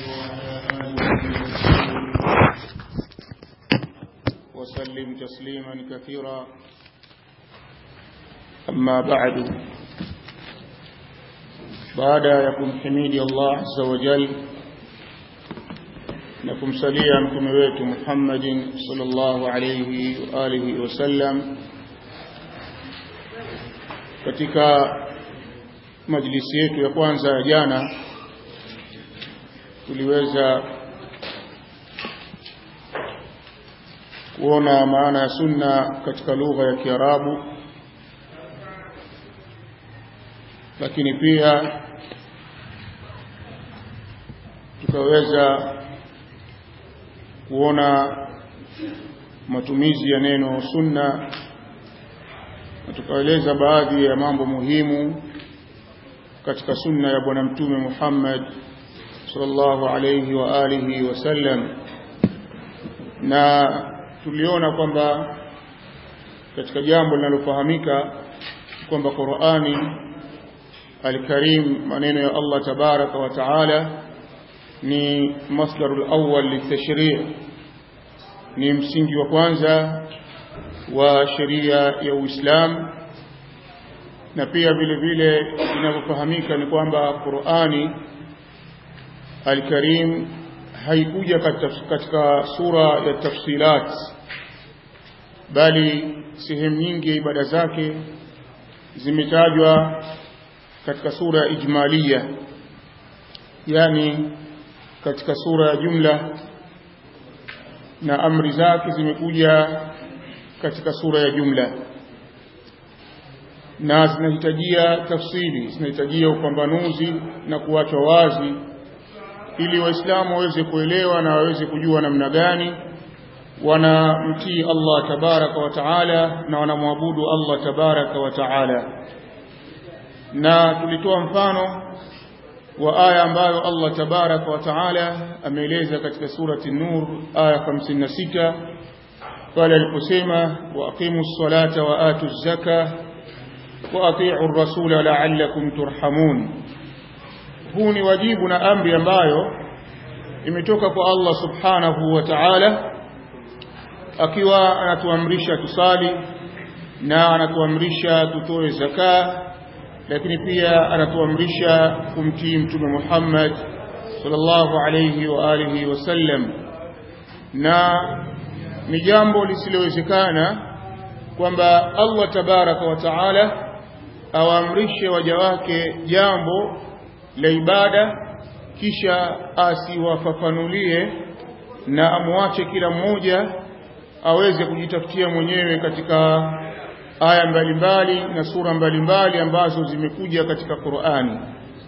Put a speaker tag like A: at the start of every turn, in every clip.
A: وسلم تسليما كثيرا أما بعد بعد يكم حميد الله عز وجل نكم سليا متمويت محمد صلى الله عليه وآله وسلم katika majlisi yetu ya kwanza ya jana tuliweza kuona maana ya sunna katika lugha ya Kiarabu lakini pia tukaweza kuona matumizi ya neno sunna na tukaeleza baadhi ya mambo muhimu katika sunna ya bwana mtume Muhammad sallallahu alayhi wa alihi wasallam na tuliona kwamba katika jambo linalofahamika kwamba Qur'ani al-Karim maneno ya Allah tabaraka wa taala ni masdarul awwal litashri' ni msingi wa kwanza wa sheria ya Uislamu na pia vile vile inavyofahamika ni kwamba Qur'ani Al-Karim haikuja katika sura ya tafsilat bali sehemu nyingi ya ibada zake zimetajwa katika sura ya ijmalia yani katika sura ya jumla na amri zake zimekuja katika sura ya jumla na zinahitajia tafsiri zinahitajia upambanuzi na kuachwa wazi ili waislamu waweze kuelewa na waweze kujua namna gani wanamtii Allah tabaraka wa taala na wanamwabudu Allah tabaraka wa taala na tulitoa mfano wa aya ambayo Allah tabaraka wa taala ameeleza katika surati Nur aya 56 pale aliposema waqimu ssalata wa atu zaka wa atii'u rasula la'allakum turhamun huu ni wajibu na amri ambayo imetoka kwa Allah subhanahu wa ta'ala akiwa anatuamrisha tusali na anatuamrisha tutoe zaka lakini pia anatuamrisha kumtii mtume Muhammad sallallahu alayhi wa alihi wasallam na ni jambo lisilowezekana kwamba Allah tabaraka wa taala awaamrishe waja wake jambo la ibada kisha asiwafafanulie na amwache kila mmoja aweze kujitafutia mwenyewe katika aya mbalimbali na sura mbalimbali ambazo zimekuja katika Qur'ani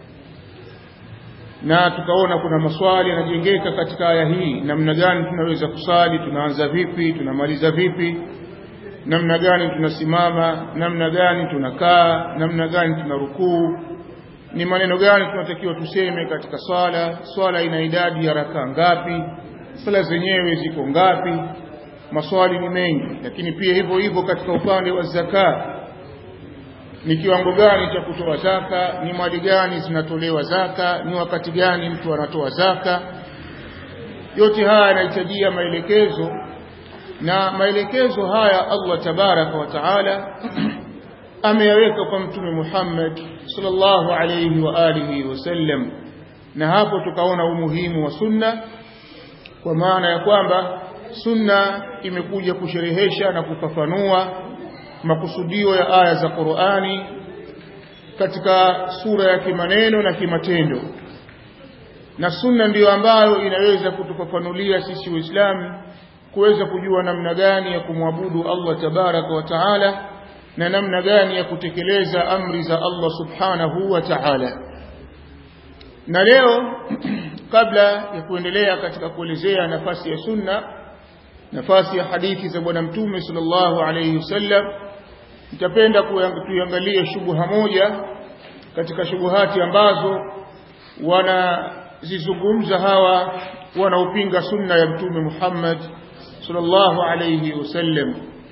A: na tukaona kuna maswali yanajengeka katika aya hii namna gani tunaweza kusali tunaanza vipi tunamaliza vipi namna gani tunasimama namna gani tunakaa namna gani tunarukuu ni maneno gani tunatakiwa tuseme katika swala swala ina idadi ya raka ngapi sala zenyewe ziko ngapi maswali ni mengi lakini pia hivyo hivyo katika upande wa zaka ni kiwango gani cha kutoa zaka ni mali gani zinatolewa zaka ni wakati gani mtu anatoa zaka yote haya yanahitajia maelekezo na maelekezo haya Allah tabaraka wa taala ameyaweka kwa mtume Muhammad sallallahu alayhi wa alihi wasallam na hapo tukaona umuhimu wa sunna kwa maana ya kwamba sunna imekuja kusherehesha na kufafanua makusudio ya aya za Qur'ani katika sura ya kimaneno na kimatendo na sunna ndiyo ambayo inaweza kutufafanulia sisi waislamu kuweza kujua namna gani ya kumwabudu Allah tabaraka wa taala na namna gani ya kutekeleza amri za Allah subhanahu wa ta'ala na leo kabla ya kuendelea katika kuelezea nafasi ya sunna nafasi ya hadithi za bwana mtume sallallahu alayhi wasallam nitapenda kuiangalia shubuha moja katika shubuhati ambazo wanazizungumza hawa wanaopinga sunna ya mtume Muhammad sallallahu alayhi wasallam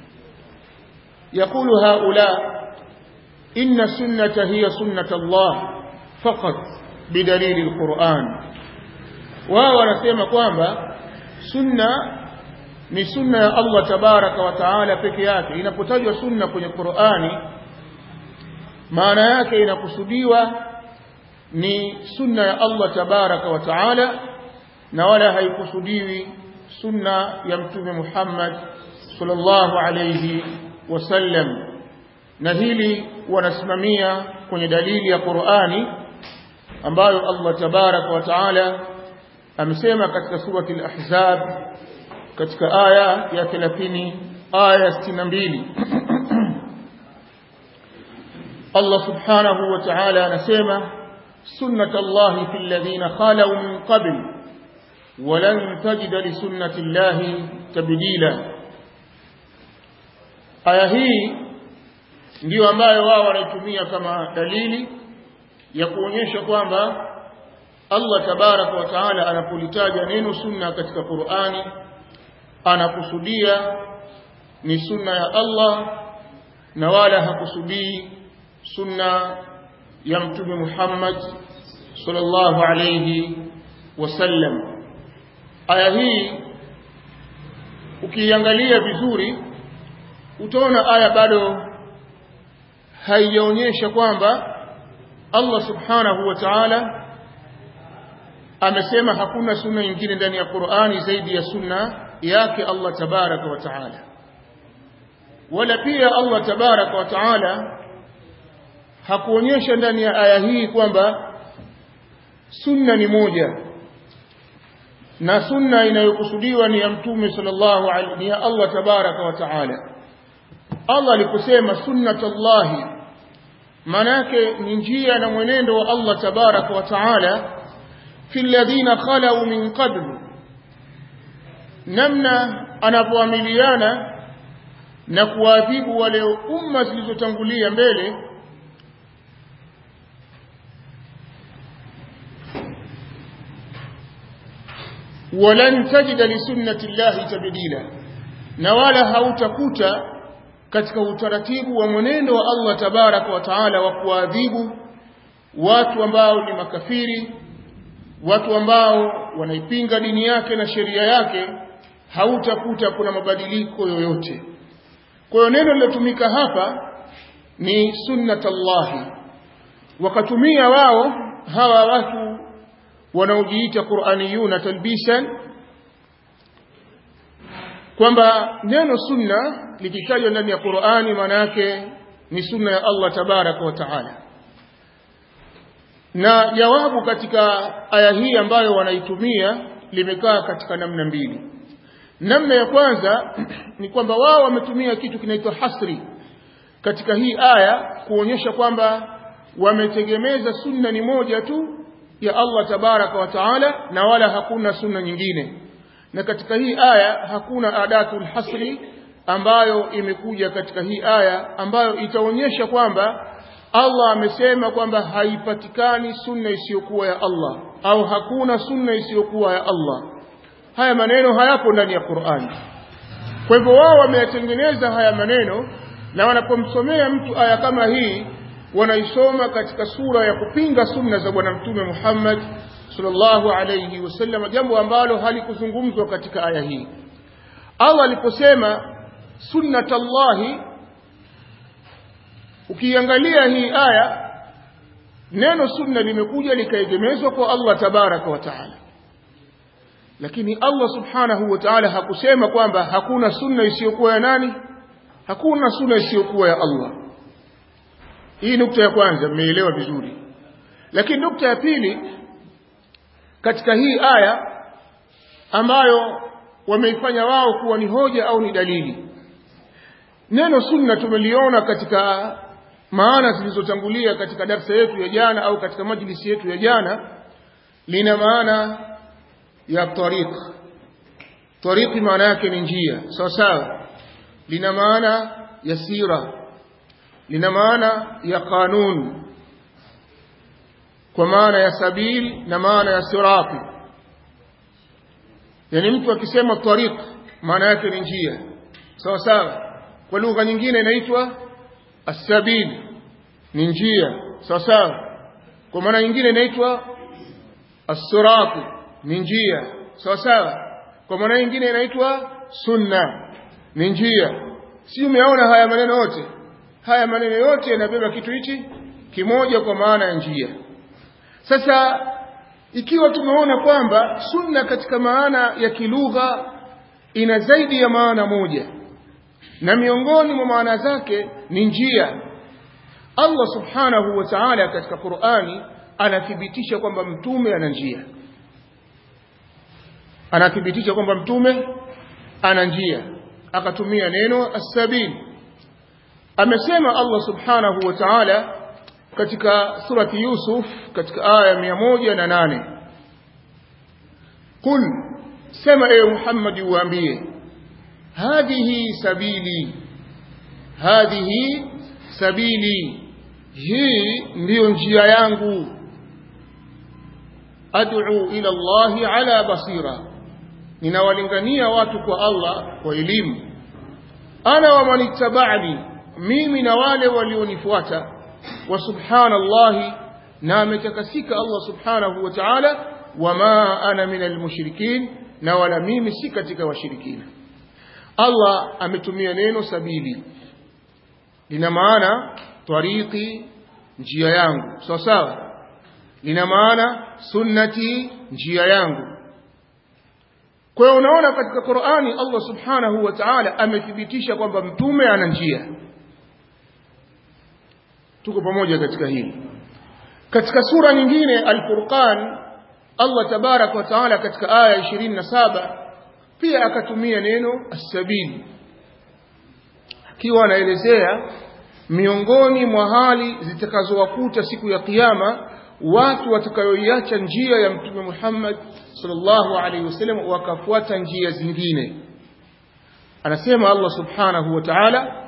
A: يقول هؤلاء إن السنة هي سنة الله فقط بدليل القرآن wao wanasema kwamba sunna ni sunna ya Allah tabaraka wa taala peke yake inapotajwa sunna kwenye Qur'ani maana yake inakusudiwa ni sunna ya Allah tabaraka wa taala na wala haikusudiwi sunna ya mtume Muhammad sallallahu alayhi wasallam na hili wanasimamia kwenye dalili ya Qur'ani ambayo Allah tabaraka wa taala amesema katika surati al-Ahzab katika aya ya 30 aya 62 Allah subhanahu wa ta'ala anasema sunnatullahi fil ladhina khalu min qabl ولن تجد لسنة الله تبديلا aya hii ndiyo ambayo wao wanaitumia kama dalili ya kuonyesha kwamba Allah tabaraka wa taala anapolitaja neno sunna katika Qur'ani anakusudia ni sunna ya Allah na wala hakusudii sunna ya mtume Muhammad sallallahu alayhi wasallam aya hii ukiangalia vizuri utaona aya bado haijaonyesha kwamba Allah subhanahu wa ta'ala amesema hakuna sunna nyingine ndani ya Qur'ani zaidi ya sunna yake Allah tabaraka wa ta'ala wala pia Allah tabaraka wa ta'ala hakuonyesha ndani ya aya hii kwamba sunna ni moja na sunna inayokusudiwa ni ya mtume sallallahu alaihi ni ya Allah tabaraka wa taala Allah aliposema sunnatullahi manake ni njia na mwenendo wa Allah tabaraka wa taala fi alladhina khalu min qabl namna anapoamiliana na kuadhibu wale umma zilizotangulia mbele walan tajida li sunnati llahi tabdila na wala hautakuta katika utaratibu wa mwenendo wa Allah tabaraka wa taala wa kuadhibu watu ambao ni makafiri watu ambao wanaipinga dini yake na sheria yake hautakuta kuna mabadiliko yoyote kwa hiyo neno lilotumika hapa ni sunnatullahi wakatumia wao hawa watu wanaojiita Qur'aniyuna talbisan kwamba neno sunna likitajwa ndani ya Qur'ani maana yake ni sunna ya Allah tabaraka wa taala na jawabu katika aya hii ambayo wanaitumia limekaa katika namna mbili namna ya kwanza ni kwamba wao wametumia kitu kinaitwa hasri katika hii aya kuonyesha kwamba wametegemeza sunna ni moja tu ya Allah tabaraka wa taala na wala hakuna sunna nyingine na katika hii aya hakuna adatul hasri ambayo imekuja katika hii aya ambayo itaonyesha kwamba Allah amesema kwamba haipatikani sunna isiyokuwa ya Allah au hakuna sunna isiyokuwa ya Allah haya maneno hayapo ndani ya Qur'ani kwa hivyo wao wameyatengeneza haya maneno na wanapomsomea mtu aya kama hii wanaisoma katika sura ya kupinga sunna za bwana mtume Muhammad sallallahu alayhi wasallam jambo ambalo halikuzungumzwa katika aya hii Allah aliposema sunnatallahi ukiangalia hii aya neno sunna limekuja likaegemezwa kwa Allah tabaraka wa taala lakini Allah subhanahu wa ta'ala hakusema kwamba hakuna sunna isiyokuwa ya nani hakuna sunna isiyokuwa ya Allah hii nukta ya kwanza mmeelewa vizuri lakini nukta ya pili katika hii aya ambayo wameifanya wao kuwa ni hoja au ni dalili neno sunna tumeliona katika maana zilizotangulia katika darsa yetu ya jana au katika majlisi yetu ya jana lina maana ya tariq tariqi maana yake ni njia sawa sawa lina maana ya sira lina maana ya kanun kwa maana ya sabil na maana ya sirati yani mtu akisema tariq maana yake ni njia sawa sawa kwa lugha nyingine inaitwa as-sabil ni njia sawa sawa kwa maana nyingine inaitwa as-sirat ni njia sawa sawa kwa maana nyingine inaitwa sunna ni njia si umeona haya maneno yote haya maneno yote yanabeba kitu hichi kimoja kwa maana ya njia sasa ikiwa tumeona kwamba sunna katika maana ya kilugha ina zaidi ya maana moja na miongoni mwa maana zake ni njia Allah subhanahu wa ta'ala katika Qur'ani anathibitisha kwamba mtume ana njia anathibitisha kwamba mtume ana njia akatumia neno as-sabil amesema Allah subhanahu wa ta'ala katika surati Yusuf katika aya ya moja na nane Qul sema ewe Muhammad uambie hadhihi sabili hadhihi sabili hii ndiyo njia yangu ad'u ila Allahi ala basira ninawalingania watu kwa Allah kwa elimu ana wa manittaba'ani mimi na wale walionifuata wa subhanallahi na ametakasika Allah subhanahu wa ta'ala wama ana minal mushrikin na wala mimi si katika washirikina Allah ametumia neno sabili lina maana tariqi njia yangu sawa sawa lina maana sunnati njia yangu kwa hiyo unaona katika Qur'ani Allah subhanahu wa ta'ala amethibitisha kwamba mtume ana njia tuko pamoja katika hili katika sura nyingine al-Furqan Allah tabarak wa taala katika aya 27 pia akatumia neno as-sabil akiwa anaelezea miongoni mwa hali zitakazowakuta siku ya kiyama watu watakayoiacha njia ya mtume Muhammad sallallahu alaihi wasallam wakafuata njia zingine anasema Allah subhanahu wa ta'ala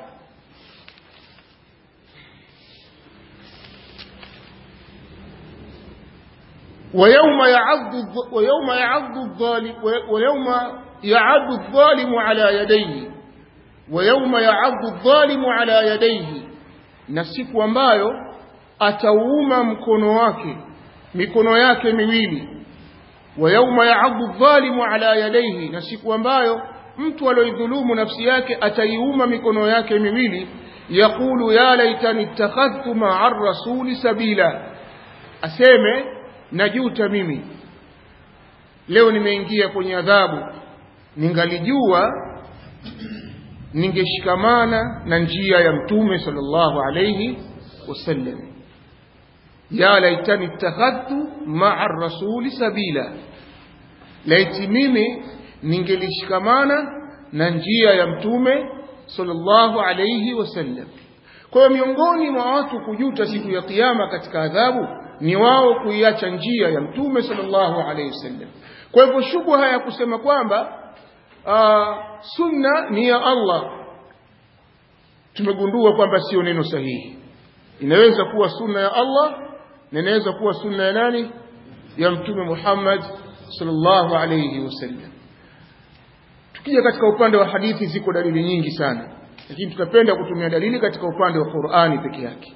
A: ويوم يعض ويوم يعض الظالم ويوم يعض الظالم على يديه ويوم يعض الظالم على يديه na siku ambayo atauuma mkono wake mikono yake miwili wa yauma ya'adhu adh-dhalimu ala yadayhi na siku ambayo mtu aliyodhulumu nafsi yake ataiuma mikono yake miwili yaqulu ya laitani ittakhadhtu ma'a ar-rasuli sabila aseme najuta mimi leo nimeingia kwenye adhabu ningalijua ningeshikamana na njia ya mtume sallallahu alayhi wasallam ya laitani ittakhadhtu ma'a rasuli sabila laiti mimi ningelishikamana na njia ya mtume sallallahu alayhi wasallam kwa hiyo miongoni mwa watu kujuta siku ya kiyama katika adhabu ni wao kuiacha njia ya mtume sallallahu alayhi wasallam kwa hivyo shubha ya kusema kwamba uh, sunna ni ya Allah tumegundua kwamba sio neno sahihi inaweza kuwa sunna ya Allah na inaweza kuwa sunna ya nani ya mtume Muhammad sallallahu alayhi wasallam tukija katika upande wa hadithi ziko dalili nyingi sana lakini tutapenda kutumia dalili katika upande wa Qur'ani peke yake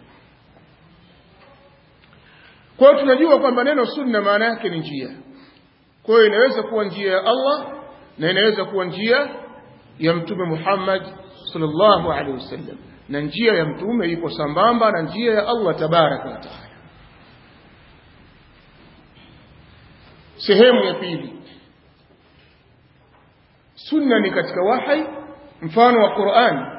A: kwa hiyo tunajua kwamba neno sunna maana yake ni njia kwa hiyo inaweza kuwa njia ya Allah na inaweza kuwa njia ya mtume Muhammad sallallahu alaihi wasallam na njia ya mtume iko sambamba na njia ya Allah tabaraka wa taala sehemu ya pili sunna ni katika wahi mfano wa Qur'an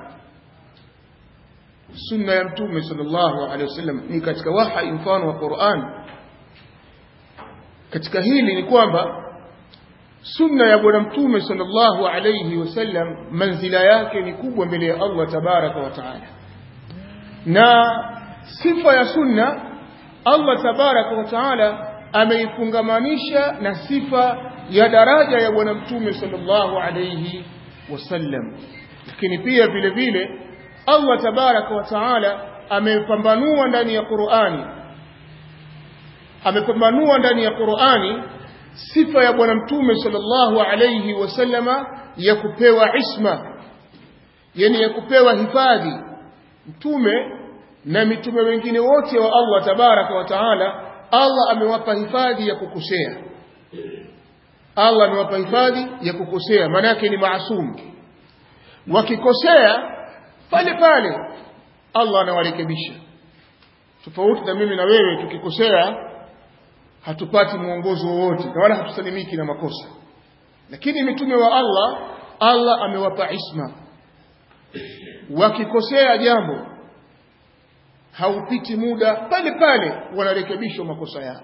A: sunna ya mtume sallallahu alaihi wasallam ni katika wahi mfano wa Qur'an katika hili ni kwamba sunna ya bwana mtume sallallahu alayhi wasallam manzila yake ni kubwa mbele ya Allah tabaraka wa taala na sifa ya sunna Allah tabaraka wa taala ameifungamanisha na sifa ya daraja ya bwana mtume sallallahu alayhi wasallam lakini pia vile vile Allah tabaraka wa taala amepambanua ndani ya Qur'ani amepambanua ndani ya Qur'ani sifa ya bwana mtume sallallahu alayhi wasallama ya kupewa isma yani ya kupewa hifadhi mtume na mitume wengine wote wa Allah tabaraka wa taala Allah amewapa hifadhi ya kukosea Allah amewapa hifadhi ya kukosea maana yake ni maasum wakikosea pale pale Allah anawarekebisha tofauti na mimi na wewe tukikosea hatupati mwongozo wowote na wala hatusalimiki na makosa lakini mitume wa Allah Allah amewapa isma wakikosea jambo haupiti muda pale pale wanarekebishwa makosa yao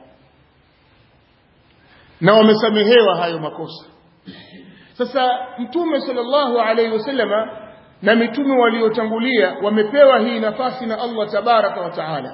A: na wamesamehewa hayo makosa sasa mtume sallallahu alaihi wasallama na mitume waliotangulia wamepewa hii nafasi na Allah tabaraka wa taala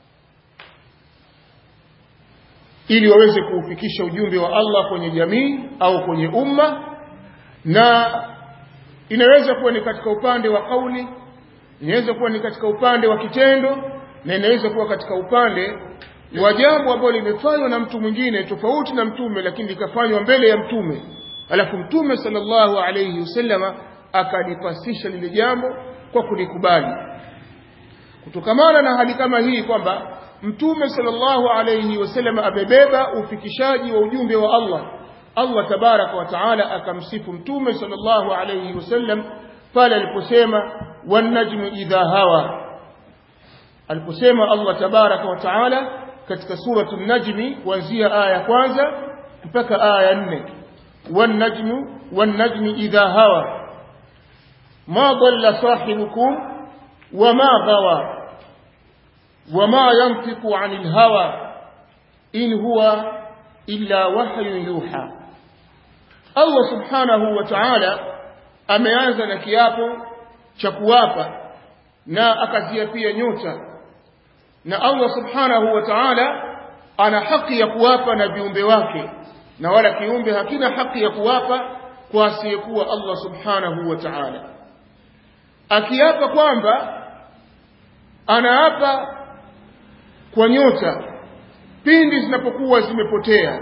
A: ili waweze kuufikisha ujumbe wa Allah kwenye jamii au kwenye umma na inaweza kuwa ni katika upande wa kauli inaweza kuwa ni katika upande wa kitendo na inaweza kuwa katika upande wa jambo ambalo limefanywa na mtu mwingine tofauti na mtume lakini likafanywa mbele ya mtume alafu mtume sallallahu alayhi wasallama akalipasisha lile jambo kwa kulikubali kutokamana na hali kama hii kwamba mtume sallallahu alayhi wasallam amebeba ufikishaji wa ujumbe wa Allah Allah tabaraka wa taala akamsifu mtume sallallahu alayhi wasallam pale aliposema wan najmu idha hawa aliposema Allah tabaraka wa taala katika suratul najmi kuanzia aya ya kwanza mpaka aya ya nne wan najmu wan najmi idha hawa ma dhalla sahibukum wama ghawa وما ينطق عن الهوى إن هو إلا وحي يوحى الله سبحانه وتعالى ameanza na kiapo cha kuwapa na akaziapia nyota na Allah subhanahu wa ta'ala ana haki ya kuwapa na viumbe wake na wala kiumbe hakina haki ya kuwapa kwa asiyekuwa Allah subhanahu wa ta'ala akiapa kwamba anaapa kwa nyota pindi zinapokuwa zimepotea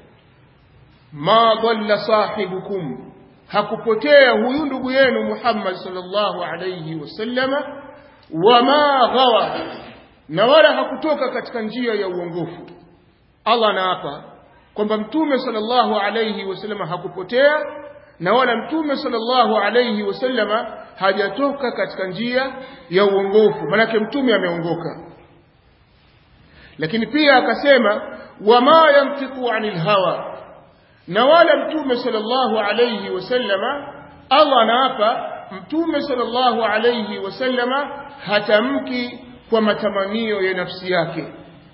A: ma dhalla sahibukum hakupotea huyu ndugu yenu Muhammad sallallahu alayhi wasallama wama ghawa na wala hakutoka katika njia ya uongofu Allah anaapa kwamba mtume sallallahu alayhi wasallama hakupotea na wala mtume sallallahu alayhi wasallama hajatoka katika njia ya uongofu manake mtume ameongoka lakini pia akasema wama yantiqu anil hawa na wala mtume sallallahu alayhi wasallama Allah anaapa mtume sallallahu alayhi wasallama hatamki kwa matamanio ya nafsi yake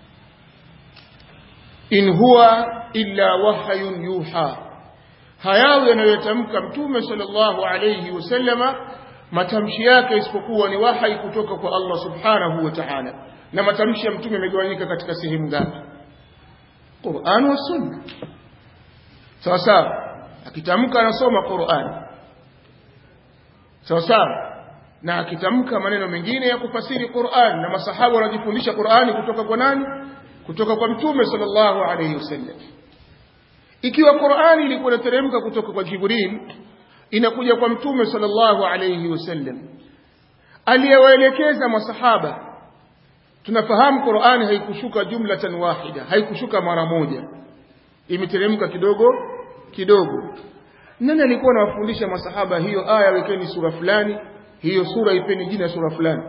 A: in huwa illa wahyun yuha hayawi yanayotamka mtume sallallahu alayhi wasallama matamshi yake isipokuwa ni wahai kutoka kwa Allah subhanahu wa ta'ala na matamshi ya mtume yamegawanyika katika sehemu ngapi Qur'an wa Sunna sawa sawa akitamka anasoma Qur'an sawa sawa na akitamka maneno mengine ya kufasiri Qur'an na masahaba wanajifundisha Qur'ani kutoka kwa nani kutoka kwa mtume sallallahu alayhi wasallam ikiwa Qur'ani ilikuwa inateremka kutoka kwa Jibril inakuja kwa mtume sallallahu alayhi wasallam aliyewaelekeza masahaba tunafahamu Qur'ani haikushuka jumlatan wahida haikushuka mara moja imeteremka kidogo kidogo nani alikuwa anawafundisha masahaba hiyo aya wekeni sura fulani hiyo sura ipeni jina sura fulani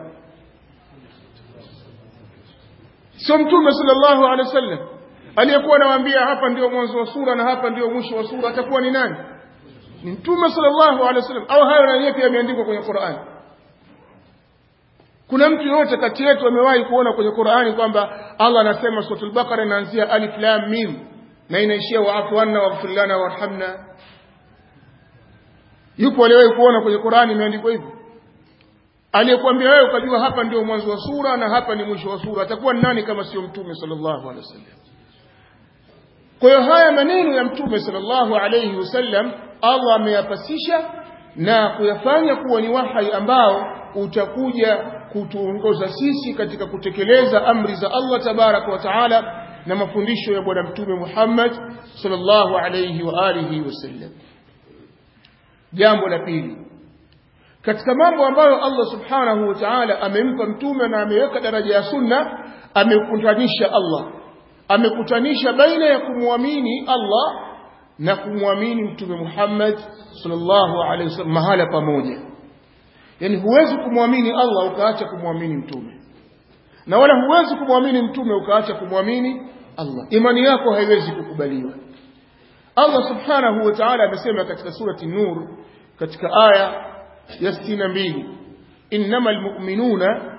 A: sio mtume sallallahu alaihi wasallam aliyekuwa anawaambia hapa ndio mwanzo wa sura na hapa ndio mwisho wa sura atakuwa ni nani ni mtume sallallahu alaihi wasallam au hayo na yeye pia yameandikwa kwenye Qur'an kuna mtu yote kati yetu amewahi kuona kwenye Qur'ani kwamba Allah anasema suratul Baqara inaanzia alif lam mim na inaishia wa'fu anna waghfir lana warhamna yupo aliyewahi kuona kwenye Qur'ani imeandikwa hivyo aliyekwambia wewe ukajua hapa ndio mwanzo wa sura na hapa ni mwisho wa sura atakuwa ni nani kama sio mtume sallallahu alaihi wasallam kwa hiyo haya maneno ya mtume sallallahu alaihi wasallam Allah ameyapasisha na kuyafanya kuwa ni wahai ambao utakuja kutuongoza sisi katika kutekeleza amri za Allah tabaraka wa taala na mafundisho ya bwana mtume Muhammad sallallahu alayhi wa alihi wasallam jambo la pili katika mambo ambayo Allah subhanahu wa ta'ala amempa mtume na ameweka daraja ya sunna amekutanisha Allah amekutanisha baina ya kumwamini Allah na kumwamini mtume Muhammad sallallahu alaihi wasallam mahala pamoja yani huwezi kumwamini Allah ukaacha kumwamini mtume na wala huwezi kumwamini mtume ukaacha kumwamini Allah imani yako haiwezi kukubaliwa Allah subhanahu wa ta'ala amesema katika surati Nur katika aya ya 62 innamal mu'minuna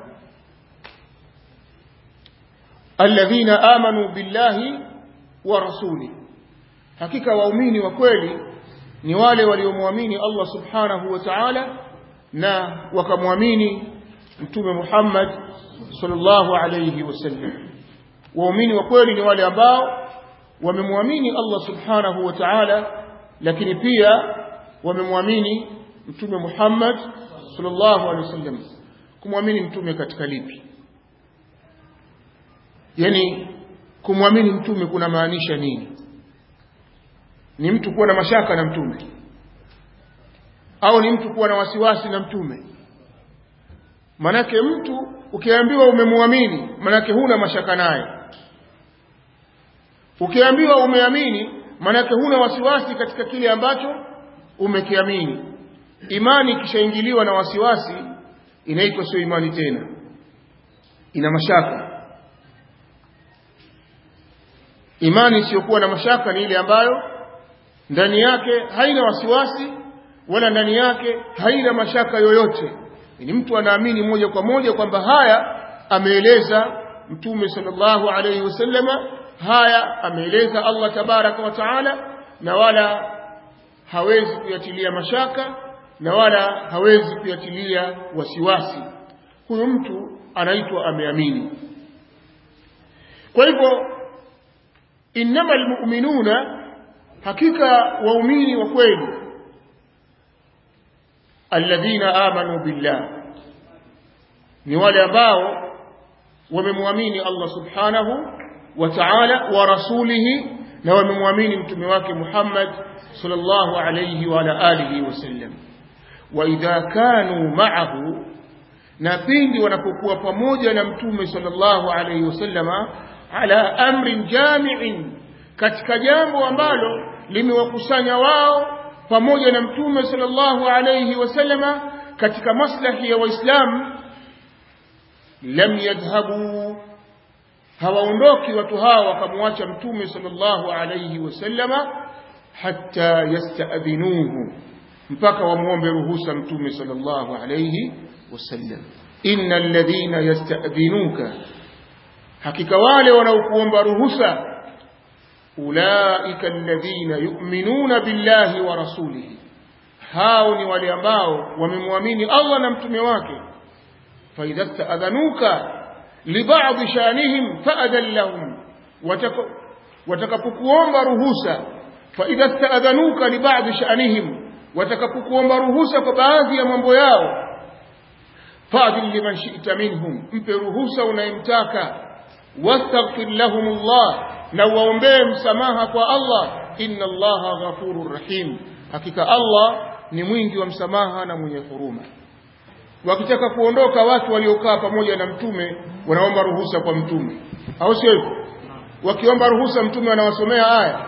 A: alladhina amanu billahi wa rasulihi hakika waumini wa kweli ni wale waliomwamini Allah subhanahu wa ta'ala na wakamwamini mtume Muhammad sallallahu alayhi wasallam waumini wa kweli ni wale ambao wamemwamini Allah subhanahu wa ta'ala lakini pia wamemwamini mtume Muhammad sallallahu alayhi wasallam kumwamini mtume katika lipi yani kumwamini mtume kuna maanisha nini ni mtu kuwa na mashaka na mtume au ni mtu kuwa na wasiwasi na mtume manake mtu ukiambiwa umemwamini manake huna mashaka naye ukiambiwa umeamini manake huna wasiwasi katika kile ambacho umekiamini imani ikishaingiliwa na wasiwasi inaitwa sio imani tena ina mashaka imani isiyokuwa na mashaka ni ile ambayo ndani yake haina wasiwasi wala ndani yake haina mashaka yoyote ni mtu anaamini moja kwa moja kwamba haya ameeleza mtume sallallahu alayhi wasallama haya ameeleza Allah tabaraka wa taala na wala hawezi kuyatilia mashaka na wala hawezi kuyatilia wasiwasi huyo mtu anaitwa ameamini kwa hivyo innamal mu'minuna hakika waumini wa kweli alladhina amanu billah ni wale ambao wamemwamini Allah subhanahu wa ta'ala wa rasulihi na wamemwamini mtume wake Muhammad sallallahu alayhi wa ala alihi wasallam wa idha kanu ma'ahu na pindi wanapokuwa pamoja na mtume sallallahu alayhi wasallama ala amrin jami'in katika jambo ambalo limewakusanya wao pamoja na mtume sallallahu alayhi wasallama katika maslahi ya waislamu lam yadhhabu hawaondoki watu hawa wakamwacha mtume sallallahu alayhi wasallama hatta yasta'dhinuhu mpaka wamwombe ruhusa mtume sallallahu alayhi wasallam innal ladhina yasta'dhinuka hakika wale wanaokuomba ruhusa ulaika alladhina yu'minuna billahi wa rasulihi hao ni wale ambao wamemwamini Allah na mtume wake fa idha sta'adhanuka li ba'd shanihim fa'adhan lahum watakapokuomba ruhusa fa idha sta'adhanuka li ba'd shanihim watakapokuomba ruhusa kwa baadhi ya mambo yao fa'dil liman shi'ta minhum mpe ruhusa unayemtaka wastaghfir lahum Allah na waombee msamaha kwa Allah inna Allaha ghafurur rahim hakika Allah ni mwingi wa msamaha na mwenye huruma wakitaka kuondoka watu waliokaa pamoja na mtume wanaomba ruhusa kwa mtume au sio hivyo wakiomba ruhusa mtume anawasomea aya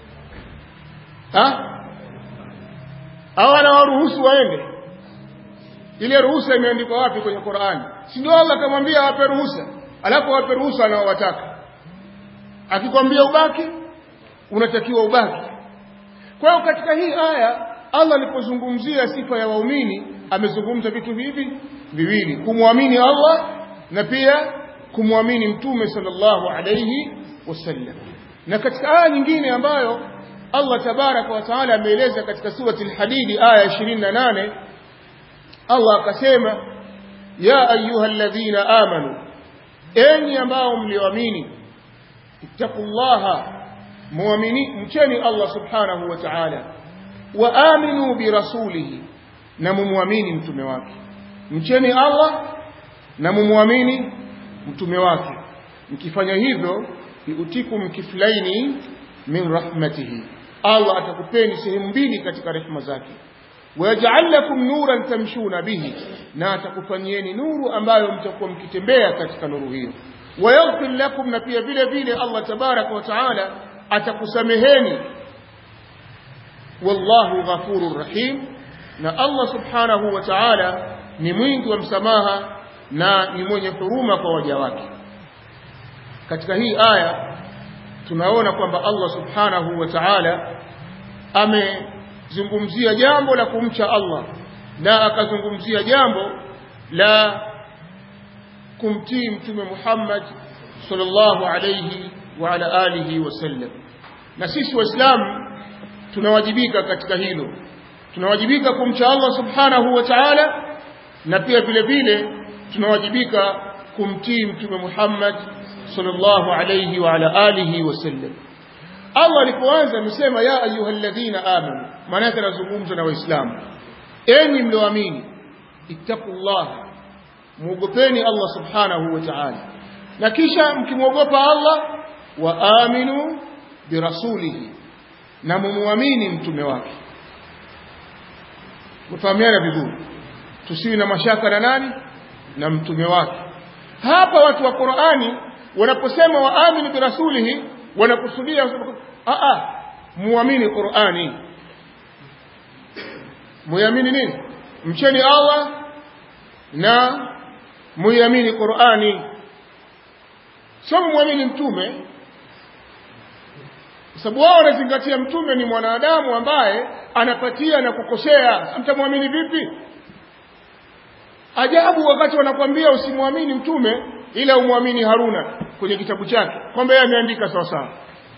A: ha au anawaruhusu waende ile ruhusa imeandikwa wapi kwenye Qur'ani si ndio Allah akamwambia awape ruhusa alafu awape ruhusa anaowataka akikwambia ubaki unatakiwa ubaki kwa hiyo katika hii aya Allah alipozungumzia sifa ya waumini amezungumza vitu hivi viwili kumwamini Allah na pia kumwamini mtume sallallahu alayhi wasallam na katika aya nyingine ambayo Allah tabaraka wa taala ameeleza katika surati al-Hadid aya 28 Allah akasema ya ayyuhalladhina amanu enyi ambao mlioamini ittaqullaha muamini mcheni Allah subhanahu wa ta'ala wa aminu bi rasulihi na mumwamini mtume wake mcheni Allah na mumwamini mtume wake mkifanya hivyo yutikum kiflaini min rahmatihi Allah atakupeni sehemu mbili katika rehema zake wayaj'al lakum nuran tamshuna bihi na atakufanyieni nuru ambayo mtakuwa mkitembea katika nuru hiyo wayaghfir lakum na pia vile vile Allah tabaraka wa taala atakusameheni wallahu ghafurur rahim na Allah subhanahu wa ta'ala ni mwingi wa msamaha na ni mwenye huruma kwa waja wake katika hii aya tunaona kwamba Allah subhanahu wa ta'ala amezungumzia jambo la kumcha Allah na akazungumzia jambo la kumtii mtume Muhammad sallallahu alayhi wa ala alihi wasallam na sisi waislamu tunawajibika katika hilo tunawajibika kumcha Allah subhanahu wa ta'ala na pia vile vile tunawajibika kumtii mtume Muhammad sallallahu alayhi wa ala alihi wasallam Allah alipoanza amesema ya ayyuhalladhina amanu maana yake anazungumza na waislamu enyi mlioamini ittaqullah muogopeni Allah subhanahu wa ta'ala na kisha mkimwogopa Allah wa aminu birasulihi na mumuamini mtume wake mfahamiana vizuri tusiwi na mashaka na nani na mtume wake hapa watu wa Qur'ani wanaposema waamini birasulihi wanakusudia a a muamini Qur'ani muamini nini mcheni Allah na muamini Qur'ani sio muamini mtume kwa sababu wao wanazingatia mtume ni mwanadamu ambaye anapatia na kukosea mtamwamini vipi ajabu wakati wanakwambia usimwamini mtume ila umwamini Haruna kwenye kitabu chake kwamba yeye ameandika sawa sawa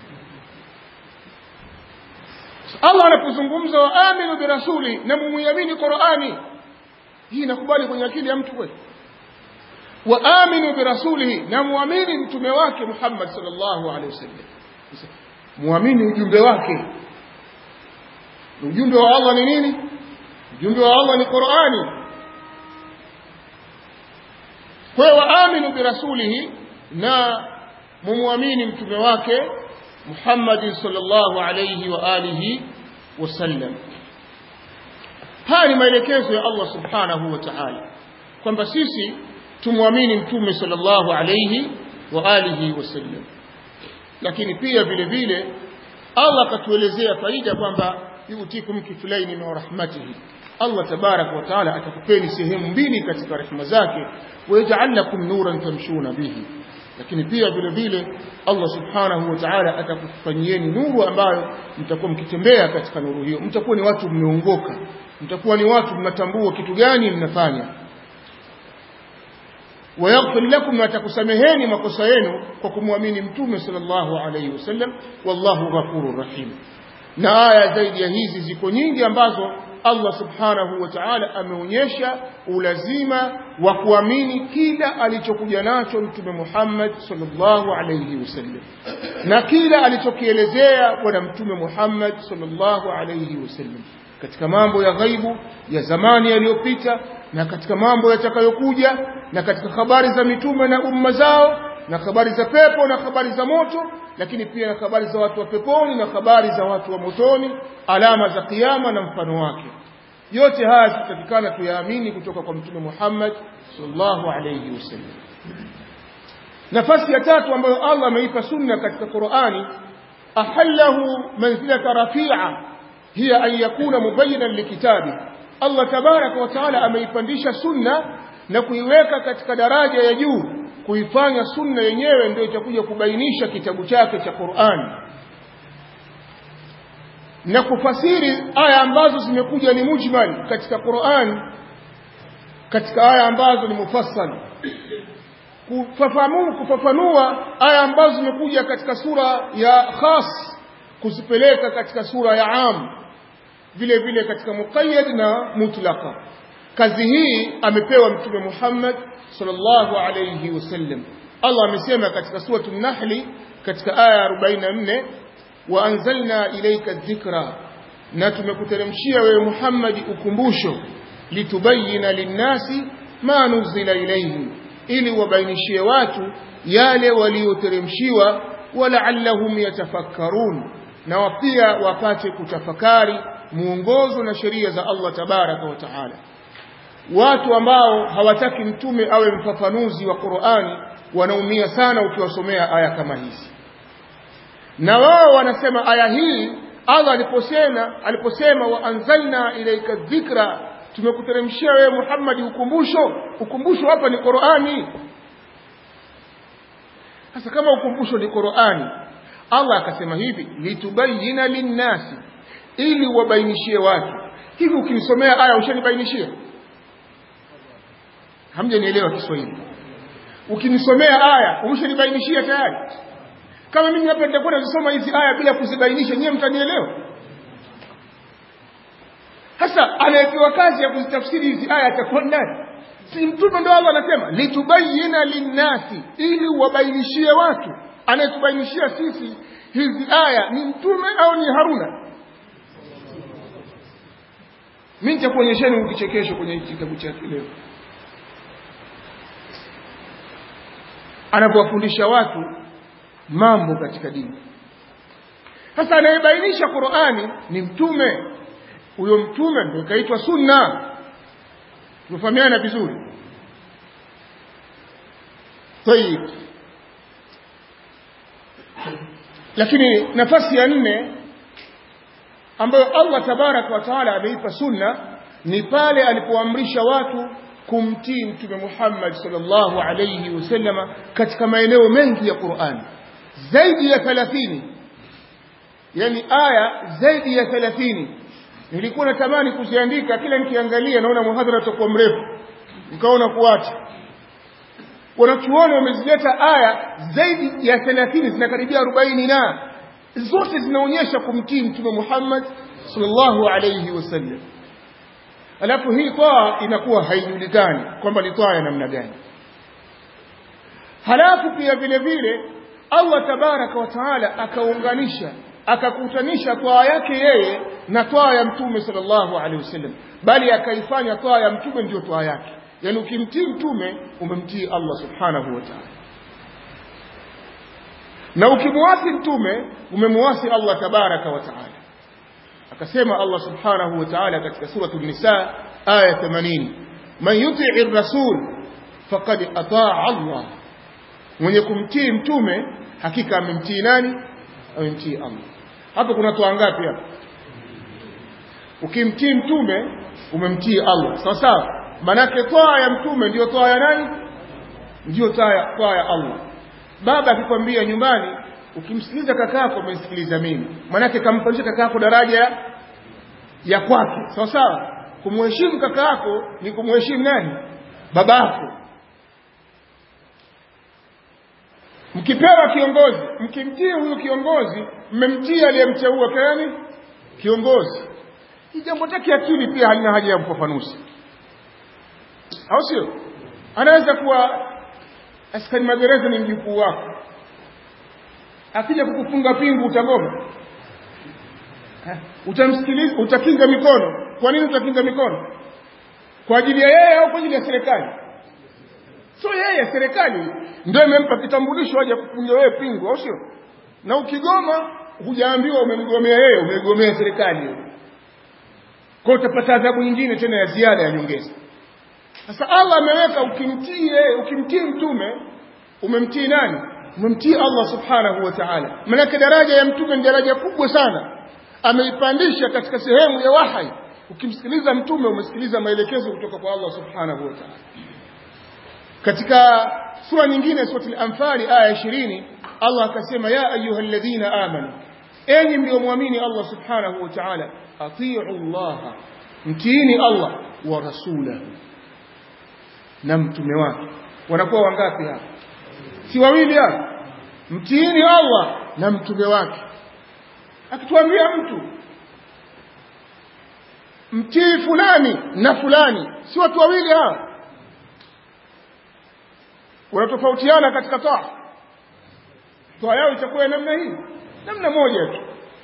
A: Allah anapozungumza wa aminu birasuli na mumuamini Qur'ani hii inakubali kwenye akili ya mtu kweli wa aminu birasulihi na muamini mtume wake Muhammad sallallahu alaihi wasallam muamini ujumbe wake ujumbe wa Allah ni nini ujumbe wa Allah ni Qur'ani kwa hiyo waaminu birasulihi na mumuamini mtume wake Muhammad sallallahu alayhi wa alihi wasallam haya ni maelekezo ya Allah subhanahu wa ta'ala kwamba sisi tumwamini mtume sallallahu alayhi wa alihi wasallam lakini pia vile vile Allah akatuelezea faida kwamba yutikum kiflaini min rahmatihi Allah tabarak wa taala atakupeni sehemu mbili katika rehema zake wayaj'al lakum nuran tamshuna bihi lakini pia vile vile Allah subhanahu wa ta'ala atakufanyieni nuru ambayo mtakuwa mkitembea katika nuru hiyo mtakuwa ni watu mmeongoka mtakuwa ni watu mnatambua kitu gani mnafanya wayaghfir lakum na atakusameheni makosa yenu kwa kumwamini mtume sallallahu alayhi wasallam wallahu ghafurur rahim na aya zaidi ya hizi ziko nyingi ambazo Allah subhanahu wa ta'ala ameonyesha ulazima wa kuamini kila alichokuja nacho mtume Muhammad sallallahu alayhi wasallam na kila alichokielezea bwana mtume Muhammad sallallahu alayhi wasallam katika mambo ya ghaibu ya zamani yaliyopita na katika mambo yatakayokuja na katika habari za mitume na umma zao na habari za pepo na habari za moto lakini pia na habari za watu wa peponi na habari za watu wa motoni alama za kiyama na mfano wake yote haya tutatakikana tuyaamini kutoka kwa mtume Muhammad sallallahu alayhi wasallam nafasi ya tatu ambayo Allah ameipa sunna katika Qur'ani ahallahu manzilata rafi'a hiya an yakuna mubayyinan likitabi Allah tabaraka wa taala ameipandisha sunna na kuiweka katika daraja ya juu kuifanya sunna yenyewe ndio itakuja kubainisha kitabu chake cha Qur'an na kufasiri aya ambazo zimekuja ni mujmal katika Qur'an katika aya ambazo ni mufassal kufafanua kufafanua aya ambazo zimekuja katika sura ya khas kuzipeleka katika sura ya am vile vile katika muqayyad na mutlaqa kazi hii amepewa mtume Muhammad sallallahu alayhi wasallam Allah amesema katika sura an-Nahl katika aya 44 wa anzalna ilayka dhikra na tumekuteremshia wewe Muhammad ukumbusho litubayina linnasi ma nuzila ilayhim ili wabainishie watu yale walioteremshiwa walaallahum yatafakkarun na pia wapate kutafakari muongozo na sheria za Allah tabaraka wa taala watu ambao hawataki mtume awe mfafanuzi wa Qur'ani wanaumia sana ukiwasomea aya kama hizi na wao wanasema aya hii Allah aliposema aliposema wa anzalna ilaika dhikra tumekuteremshia wewe Muhammad ukumbusho ukumbusho hapa ni Qur'ani sasa kama ukumbusho ni Qur'ani Allah akasema hivi litubayina linnasi ili wabainishie watu hivi ukinisomea aya ushanibainishia hamjanielewa Kiswahili ukinisomea aya umeshanibainishia tayari kama mimi hapa nitakuwa nazisoma hizi aya bila kuzibainisha nyewe mtanielewa sasa anayepewa kazi ya kuzitafsiri hizi aya atakuwa nani si mtume ndo Allah anasema litubayina linnasi ili wabainishie watu anayetubainishia sisi hizi aya ni mtume au ni Haruna mimi nitakuonyesheni ukichekesho kwenye kitabu chake leo anapowafundisha watu mambo katika dini sasa anayebainisha Qur'ani ni mtume huyo mtume ndio kaitwa sunna tumefahamiana vizuri طيب lakini nafasi ya nne ambayo Allah tabarak wa taala ameipa sunna ni pale alipoamrisha watu kumtii mtume Muhammad sallallahu alayhi wasallama katika maeneo mengi ya Qur'an zaidi ya 30 yani aya zaidi ya 30 nilikuwa natamani kuziandika kila nikiangalia naona muhadhara utakuwa mrefu nikaona kuacha wanachuoni wamezileta aya zaidi ya 30 zinakaribia 40 na zote zinaonyesha kumtii mtume Muhammad sallallahu alayhi wasallam alafu hii toa inakuwa haijulikani kwamba ni toa ya namna gani halafu pia vile vile Allah tabaraka wa taala akaunganisha akakutanisha toa yake yeye na toa ya mtume sallallahu alaihi wasallam bali akaifanya toa ya mtume ndio toa yake yani ukimtii mtume umemtii Allah subhanahu wa ta'ala na ukimwasi mtume umemwasi Allah tabaraka wa taala akasema Allah subhanahu wa ta'ala katika suratu an-nisa aya 80 man yuti'i ar-rasul faqad ata'a Allah mwenye kumtii mtume hakika amemtii nani amemtii Allah hapo kuna toa ngapi hapa ukimtii mtume umemtii Allah sawa sawa manake toa ya mtume ndio toa ya nani ndio toa ya toa ya Allah baba akikwambia nyumbani ukimsikiliza kakako umenisikiliza mimi manake kampandisha kakako daraja ya kwake sawa sawa kumheshimu kakako ni kumheshimu nani babako mkipewa kiongozi mkimtii huyu kiongozi mmemtii aliyemteua kani kiongozi hii jambo take akili pia halina haja ya ufafanuzi au sio anaweza kuwa askari magereza ni mjukuu wako akija kukufunga pingu utagoma utamsikiliza utakinga mikono kwa nini utakinga mikono kwa ajili ya yeye au kwa ajili ya serikali sio yeye serikali ndio imempa kitambulisho aje kufunga wewe pingu au sio na ukigoma hujaambiwa umemgomea yeye umegomea serikali kwa utapata adhabu nyingine tena ya ziada ya nyongeza sasa Allah ameweka ukimtii yeye ukimtii mtume umemtii nani umemtii Allah subhanahu wa ta'ala maana daraja ya mtume ni daraja kubwa sana ameipandisha katika sehemu ya wahai ukimsikiliza mtume umesikiliza maelekezo kutoka kwa Allah subhanahu wa ta'ala katika sura nyingine sura al-anfal aya 20 Allah akasema ya ayyuhalladhina amanu enyi mliomwamini Allah subhanahu wa ta'ala atii'u Allah mtiini Allah wa rasulahu na mtume wake wanakuwa wangapi hapa si wawili hapa mtiini Allah na mtume wake akituambia mtu mtii fulani na fulani si watu wawili hawa wanatofautiana katika toa toa yao itakuwa namna hii namna moja tu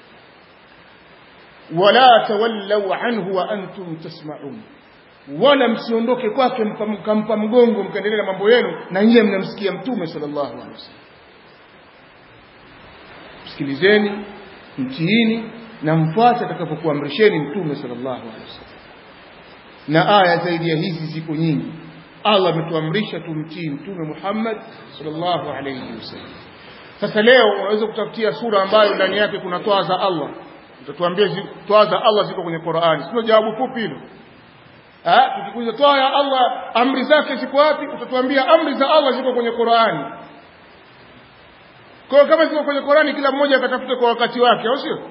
A: wala tawallau anhu wa antum tasma'un wala msiondoke kwake mkampa mgongo mkaendelea na mambo yenu na nyie mnamsikia mtume sallallahu alaihi wasallam msikilizeni mtiini na mfuate atakapokuamrisheni mtume sallallahu alaihi wasallam na aya zaidi ya hizi ziko nyingi Allah ametuamrisha tumtii mtume Muhammad sallallahu alaihi wasallam sasa leo unaweza kutafutia sura ambayo ndani yake kuna toa za Allah utatuambia toa za Allah ziko kwenye Qur'ani sio jawabu fupi hilo ah tukikuuliza toa ya Allah amri zake ziko wapi utatuambia amri za Allah ziko kwenye Qur'ani kwa kama ziko kwenye Qur'ani kila mmoja akatafuta kwa wakati wake au sio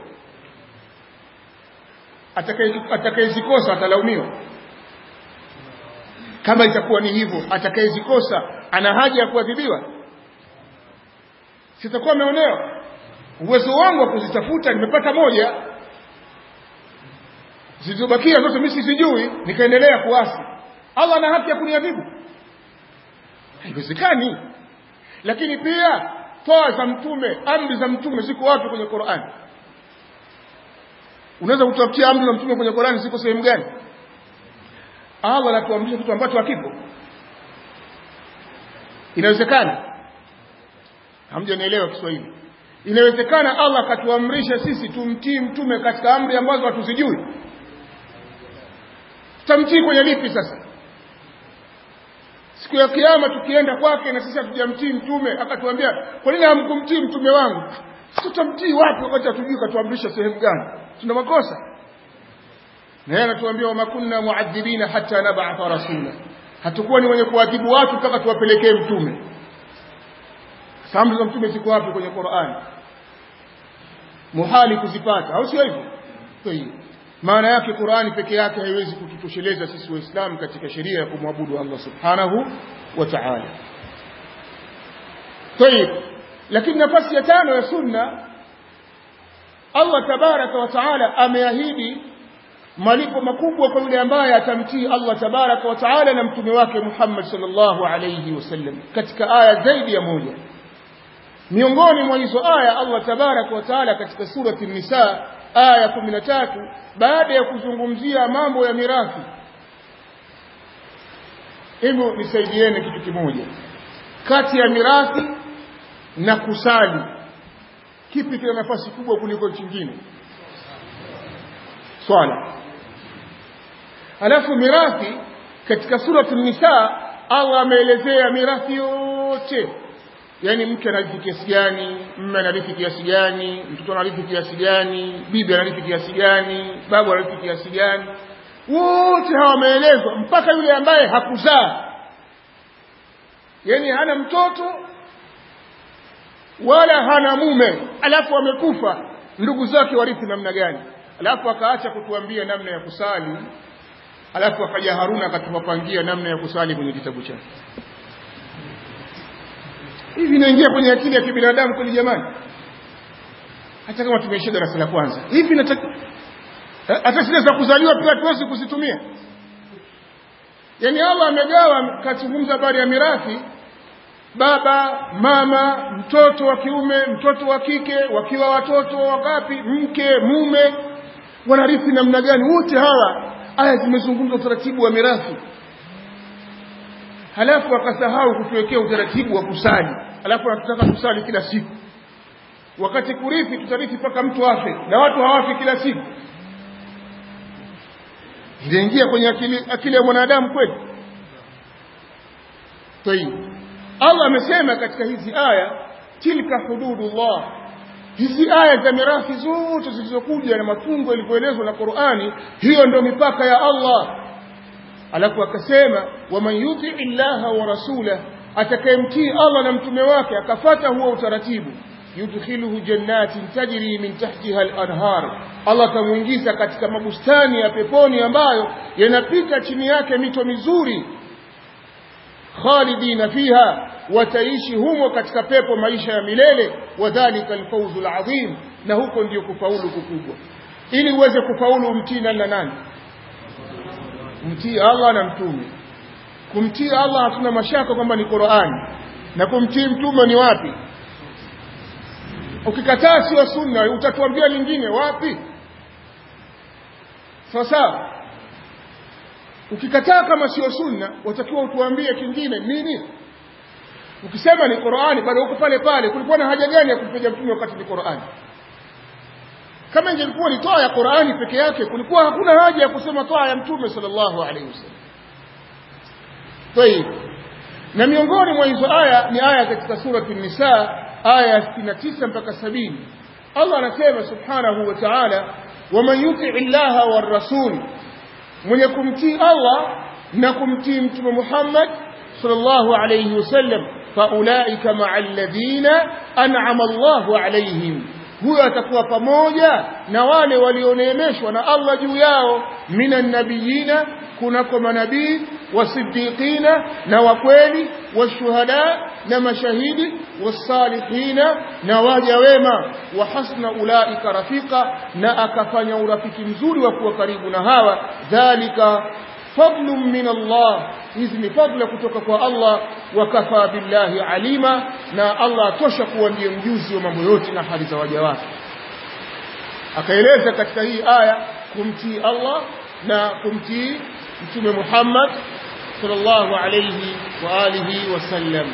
A: atakayezikosa atalaumiwa kama itakuwa ni hivyo atakayezikosa ana haja ya kuadhibiwa sitakuwa ameonewa uwezo wangu wa kuzitafuta nimepata moja zilizobakia zote mimi sijui nikaendelea kuasi Allah ana haki ya kuniadhibu haiwezekani lakini pia toa za mtume amri za mtume ziko wapi kwenye Qur'an unaweza kutafutia amri za mtume kwenye Qur'an ziko sehemu gani Allah anatuamrisha kitu ambacho hakipo inawezekana hamjanielewa Kiswahili inawezekana Allah akatuamrisha sisi tumtii mtume katika amri ambazo hatuzijui tutamtii kwenye lipi sasa siku ya kiyama tukienda kwake na sisi hatujamtii mtume akatuambia kwa nini hamkumtii mtume wangu tutamtii wapi wakati hatujui katuamrisha sehemu gani tuna makosa na yeye anatuambia wama kunna muadhibina hatta nab'atha rasula hatakuwa ni wenye kuadhibu watu mpaka tuwapelekee mtume amri za mtume ziko wapi kwenye Qur'an muhali kuzipata au sio hivyo hiyo maana yake Qur'ani peke yake haiwezi kututosheleza sisi waislamu katika sheria ya kumwabudu Allah subhanahu wa ta'ala طيب lakini nafasi ya tano ya sunna Allah tabaraka wa taala ameahidi malipo makubwa kwa yule ambaye atamtii Allah tabaraka wa taala na mtume wake Muhammad sallallahu alayhi wasallam katika aya zaidi ya moja miongoni mwa hizo aya Allah tabaraka wa taala katika surati nisa aya 13 baada ya kuzungumzia mambo ya mirathi hivyo nisaidieni kitu kimoja kati ya mirathi na kusali kipi kina nafasi kubwa kuliko kingine swala alafu mirathi katika surati nisa Allah ameelezea mirathi yote yani mke anarithi kiasi gani mme anarithi kiasi gani mtoto anarithi kiasi gani bibi anarithi kiasi gani babu anarithi kiasi gani wote hawa wameelezwa mpaka yule ambaye hakuzaa yani hana mtoto wala hana mume alafu amekufa ndugu zake warithi namna gani alafu akaacha kutuambia namna ya kusali alafu akaja Haruna akatupangia namna ya kusali kwenye kitabu chake hivi inaingia kwenye akili ya kibinadamu kweli jamani hata kama tumeishia darasa la kwanza hivi nataka hata zile za kuzaliwa pia tuwezi kuzitumia yani Allah amegawa kazungumza habari ya mirathi baba mama mtoto wa kiume mtoto wa kike wakiwa watoto wangapi mke mume wanarithi namna gani wote hawa aya zimezungumza utaratibu wa mirathi halafu akasahau kutuwekea utaratibu wa kusali halafu anatutaka kusali kila siku wakati kurithi tutarithi mpaka mtu afe na watu hawafi kila siku inaingia kwenye akili, akili ya mwanadamu kweli tayib Allah amesema katika hizi aya tilka hududullah hizi aya za mirathi zote zilizokuja na mafungo yalivyoelezwa na Qur'ani hiyo ndio mipaka ya Allah alafu akasema waman yuti illaha wa rasulah atakayemtii Allah na mtume wake akafata huo utaratibu yudkhiluhu jannatin tajri min tahtiha al-anhar Allah tamuingiza katika mabustani ya peponi ambayo yanapita chini yake mito mizuri khalidina fiha wataishi humo katika pepo maisha ya milele wadhalika alfawzu alazim na huko ndio kufaulu kukubwa ili uweze kufaulu umtii nani na nani mtii Allah na mtume kumtii Allah hatuna mashaka kwamba ni Qur'ani na kumtii mtume ni wapi ukikataa sio sunna utatuambia lingine wapi sasa ukikataa kama sio sunna watakiwa utuambie kingine nini ukisema ni Qur'ani bado uko pale pale kulikuwa na haja gani ya kumpiga mtume wakati ni Qur'ani kama ingelikuwa ni toa ya Qur'ani peke yake kulikuwa hakuna haja ya kusema toa ya mtume sallallahu alaihi wasallam طيب na miongoni mwa hizo aya ni aya katika surati nisa aya ya 69 mpaka 70 Allah anasema subhanahu wa ta'ala waman yutii llaha warrasul mwenye kumtii Allah na kumtii mtume Muhammad sallallahu alayhi wasallam faulaika ma'a alladhina an'ama Allahu alayhim huyo atakuwa pamoja na wale walioneemeshwa na Allah juu yao minan nabiyina kunako manabii wasiddiqina na wakweli washuhada na mashahidi wasalihina na waja wema wa hasna ulaika rafika na akafanya urafiki mzuri wa kuwa karibu na hawa dhalika fadlun min Allah hizi ni fadla kutoka kwa Allah wa kafa billahi alima na Allah atosha kuwa ndiye mjuzi wa mambo yote na hali za waja wake akaeleza katika hii aya kumtii Allah na kumtii mtume Muhammad sallallahu alayhi wa alihi wasallam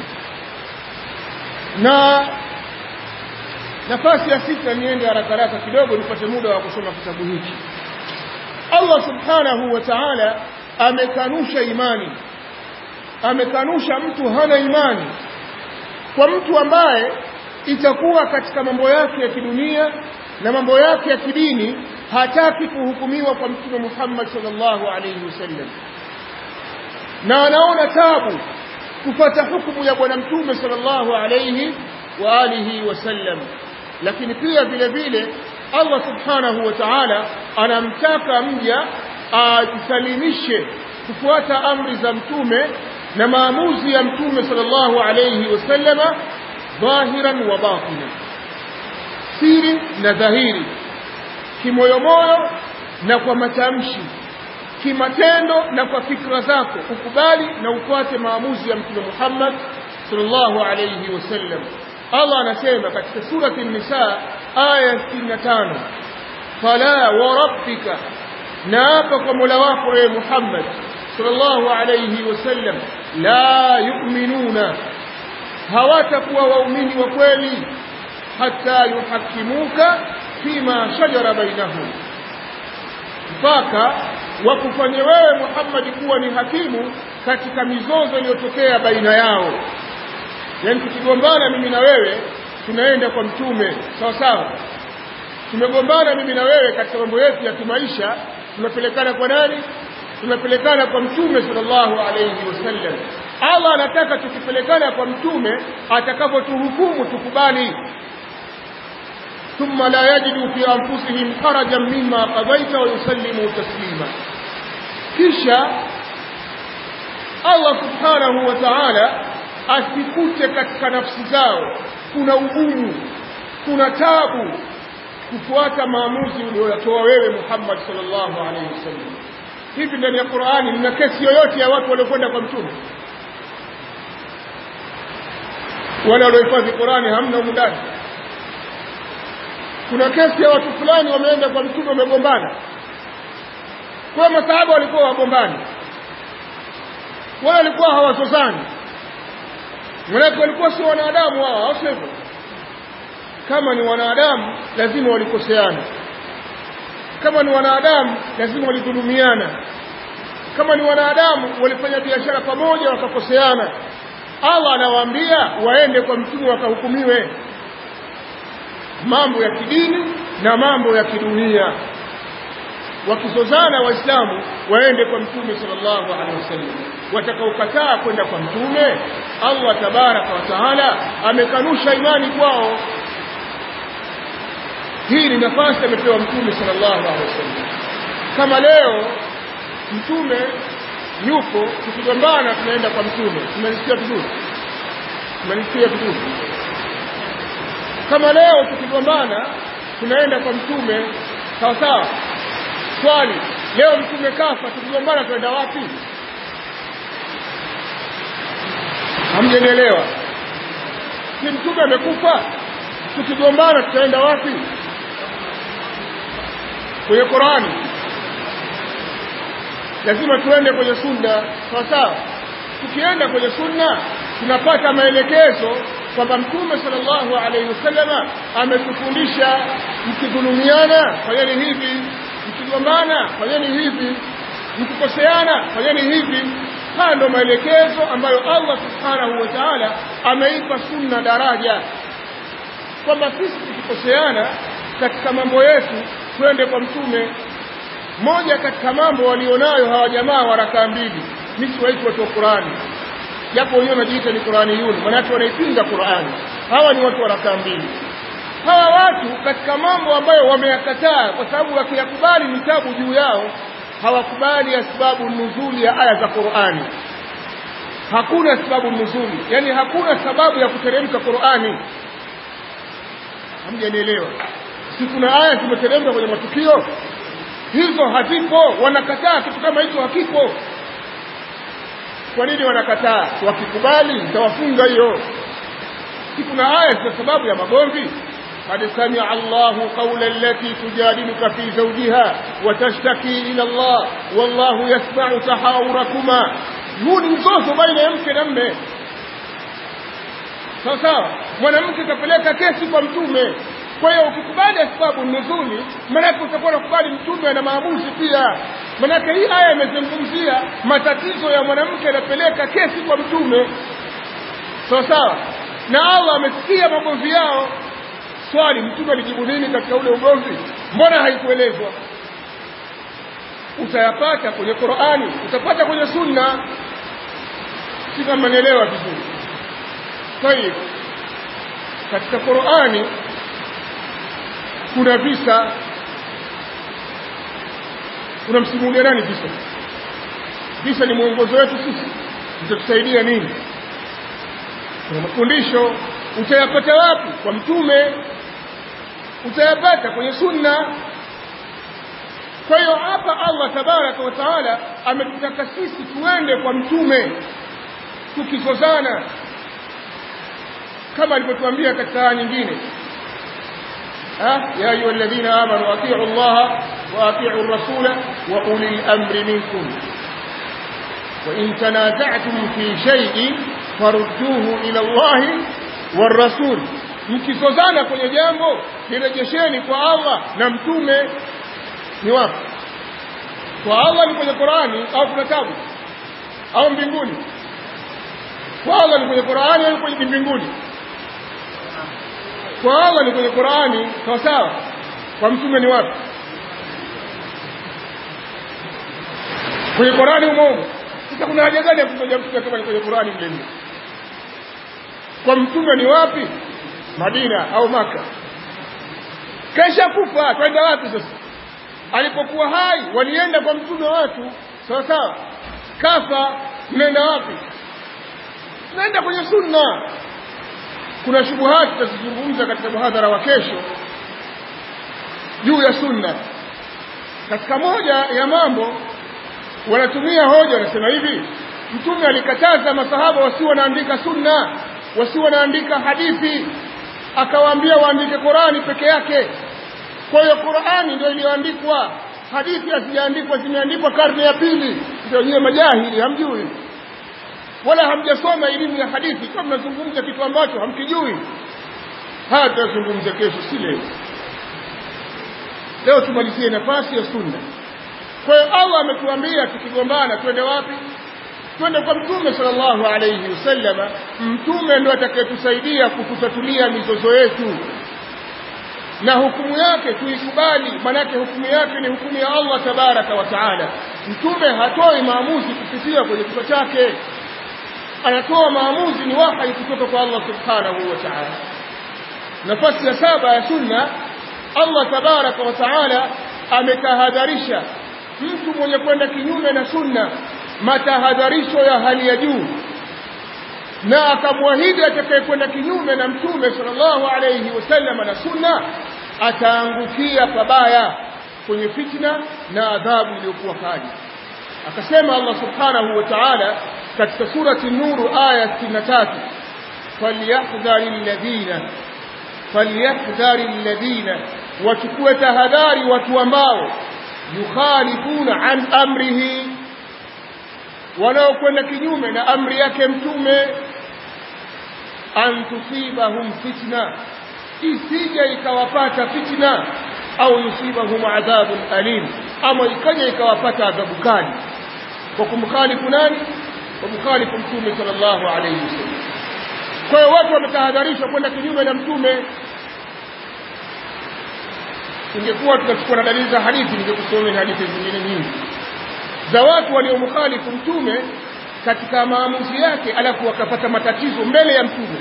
A: na nafasi ya sita niende haraka haraka kidogo nipate muda wa kusoma kitabu hiki Allah subhanahu wa ta'ala amekanusha imani amekanusha mtu hana imani kwa mtu ambaye itakuwa katika mambo yake ya kidunia na mambo yake ya kidini hataki kuhukumiwa kwa mtume Muhammad sallallahu alayhi wasallam na anaona tabu kupata hukumu ya bwana mtume sallallahu alayhi wa alihi wasallam lakini pia vile vile Allah subhanahu wa ta'ala anamtaka mja ajisalimishe kufuata amri za mtume na maamuzi ya mtume sallallahu alayhi wasallama dhahiran wa batina siri na dhahiri kimoyomoyo na kwa matamshi kimatendo na kwa fikra zako ukubali na ufuate maamuzi ya mtume Muhammad sallallahu alayhi wasallam Allah anasema katika surati an-nisa aya 65 fala wa rabbika naapa kwa Mola wako wewe Muhammad sallallahu alayhi wasallam la yu'minuna hawatakuwa waumini wa kweli hata yuhakimuka fima shajara bainahum mpaka wakufanye wewe Muhammad kuwa ni hakimu katika mizozo iliyotokea baina yao yani tukigombana mimi na wewe tunaenda kwa mtume sawa sawa tumegombana mimi na wewe katika mambo yetu ya kimaisha tunapelekana kwa nani tunapelekana kwa mtume sallallahu alayhi wasallam Allah anataka tukipelekana kwa mtume atakapotuhukumu tukubali ثم لا يجدوا في أنفسهم حرجا مما قضيت ويسلموا تسليما kisha Allah subhanahu wa ta'ala asikute katika nafsi zao kuna ugumu kuna tabu kufuata maamuzi uliyotoa wewe Muhammad sallallahu alaihi wasallam hivi ndani ya Qur'ani mna kesi yoyote ya watu waliokwenda kwa mtume wale waliohifadhi Qur'ani hamna humu ndani kuna kesi ya watu fulani wameenda kwa mtume wamegombana kwa masahaba walikuwa wagombani wale walikuwa hawazozani Maanake walikuwa si wanadamu hao, au sivyo? Kama ni wanadamu lazima walikoseana. Kama ni wanadamu lazima walidhulumiana. Kama ni wanadamu walifanya biashara pamoja wakakoseana. Allah anawaambia waende kwa mtume wakahukumiwe mambo ya kidini na mambo ya kidunia. Wakizozana Waislamu waende kwa mtume sallallahu alaihi wasallam. Watakaokataa kwenda kwa mtume Allah tabaraka wa taala amekanusha imani kwao. Hii ni nafasi amepewa mtume sallallahu alaihi wasallam. Kama leo mtume yupo, tukigombana tunaenda kwa mtume, tumenisikia vizuri, tumenisikia vizuri. Kama leo tukigombana tunaenda kwa mtume, sawa sawa. Swali, leo mtume kafa, tukigombana tunaenda wapi? hamjanielewa si mtume amekufa tukigombana tutaenda wapi kwenye Qurani lazima tuende kwenye sunna sawa sawa tukienda kwenye sunna tunapata maelekezo kwamba mtume sallallahu alaihi wasallama ametufundisha mkidhulumiana fanyeni hivi mkigombana fanyeni hivi mkikoseana fanyeni hivi haya ndo maelekezo ambayo Allah subhanahu wa ta'ala ameipa sunna daraja kwamba sisi tukikoseana katika mambo yetu twende kwa mtume moja katika mambo walionayo hawa jamaa wa rakaa mbili mimi siwaiti watu wa Qurani japo wenyewe wanajiita ni Qurani yuni maanake wanaipinga Qurani hawa ni watu wa rakaa mbili hawa watu katika mambo ambayo wameyakataa kwa sababu wakiyakubali vitabu juu yao hawakubali asbabu nuzuli ya aya za Qurani hakuna sababu nuzuli yani hakuna sababu ya kuteremka Qurani hamjanielewa si kuna aya zimeteremka kwenye matukio hizo hazipo wanakataa kitu kama hicho hakipo kwa nini wanakataa wakikubali itawafunga hiyo si kuna aya za sababu ya magomvi قد سمع الله قول التي تجادلك في زوجها وتشتكي إلى الله والله يسمع تحاوركما huu ni mzozo baina ya mke na mme sawa sawa mwanamke kapeleka kesi kwa mtume kwa hiyo ukikubali asbabu nuzuli maanake utakuwa unakubali mtume ana maamuzi pia maanake hii aya imezungumzia matatizo ya mwanamke anapeleka kesi kwa mtume sawa sawa na allah amesikia magomvi yao swali mtume alijibu nini katika ule ugomvi mbona haikuelezwa utayapata kwenye qurani utapata kwenye sunna si kama nielewa vizuri tayib katika qurani kuna visa unamsimulia nani visa visa ni mwongozo wetu sisi itatusaidia nini kuna mafundisho utayapata wapi kwa mtume utayapata kwenye sunna kwa hiyo hapa Allah tabaraka wa taala ametutaka sisi tuende kwa mtume tukizozana kama alivyotuambia katika aya nyingine ya ayuha alladhina amanu atiu Allah wa atiu rasula wa ulil amri minkum وإن تنازعتم في شيء فرudduhu ila Allah والرسول mkizozana kwenye jambo lirejesheni kwa Allah na mtume ni wapi kwa Allah ni kwenye Qur'ani au kuna tabu au mbinguni kwa Allah ni kwenye Qur'ani au kwenye mbinguni kwa Allah ni kwenye Qur'ani sawa sawa kwa mtume ni wapi kwenye Qur'ani umo sasa kuna haja gani ya kumtaja mtume kama ni kwenye Qur'ani mle kwa mtume ni wapi Madina au Maka kesha kufa twenda wapi sasa alipokuwa hai walienda kwa mtume watu sawa sawa kafa mnaenda wapi naenda kwenye sunna kuna shubuhati tutazizungumza katika muhadhara wa kesho juu ya sunna katika moja ya mambo wanatumia hoja wanasema hivi mtume alikataza masahaba wasi wanaandika sunna wasi wanaandika hadithi akawaambia waandike Qurani peke yake kwa hiyo Qurani ndio iliyoandikwa hadithi hazijaandikwa zimeandikwa karne ya pili ndio nyewe majahili hamjui wala hamjasoma elimu ya hadithi kwa mnazungumza kitu ambacho hamkijui haya tutazungumza kesho si leo leo tumalizie nafasi ya sunna kwa hiyo Allah ametuambia tukigombana twende wapi twende kwa mtume sallallahu alayhi wasallam mtume ndo atakayetusaidia kututatulia mizozo yetu na hukumu yake tuikubali manake hukumu yake ni hukumu ya Allah tabaraka wa taala mtume hatoi maamuzi kupitia kwenye kichwa chake anatoa maamuzi ni wahi kutoka kwa Allah subhanahu wa ta'ala nafasi ya saba ya sunna Allah tabaraka wa taala ametahadharisha mtu mwenye kwenda kinyume na sunna matahadharisho ya hali ya juu na akamwahidi atakayekwenda kinyume na mtume sallallahu alayhi wasallam na sunna ataangukia pabaya kwenye fitna na adhabu iliyokuwa kali akasema Allah subhanahu wa ta'ala katika surati nuru aya 63 falyahdhari alladhina falyahdhari alladhina wachukue tahadhari watu ambao yukhalifuna an amrihi wanaokwenda kinyume na amri yake mtume an tusibahum fitna isije ikawapata fitna au yusibahum adhabun alim ama ikaja ikawapata adhabu kali kwa kumkhalifu nani kwa kumkhalifu mtume sallallahu alayhi wasallam kwa hiyo watu wametahadharishwa kwenda kinyume na mtume ingekuwa tutachukua na dalili za hadithi ningekusomea hadithi zingine nyingi za watu waliomkhalifu mtume katika maamuzi yake alafu wakapata matatizo mbele ya mtume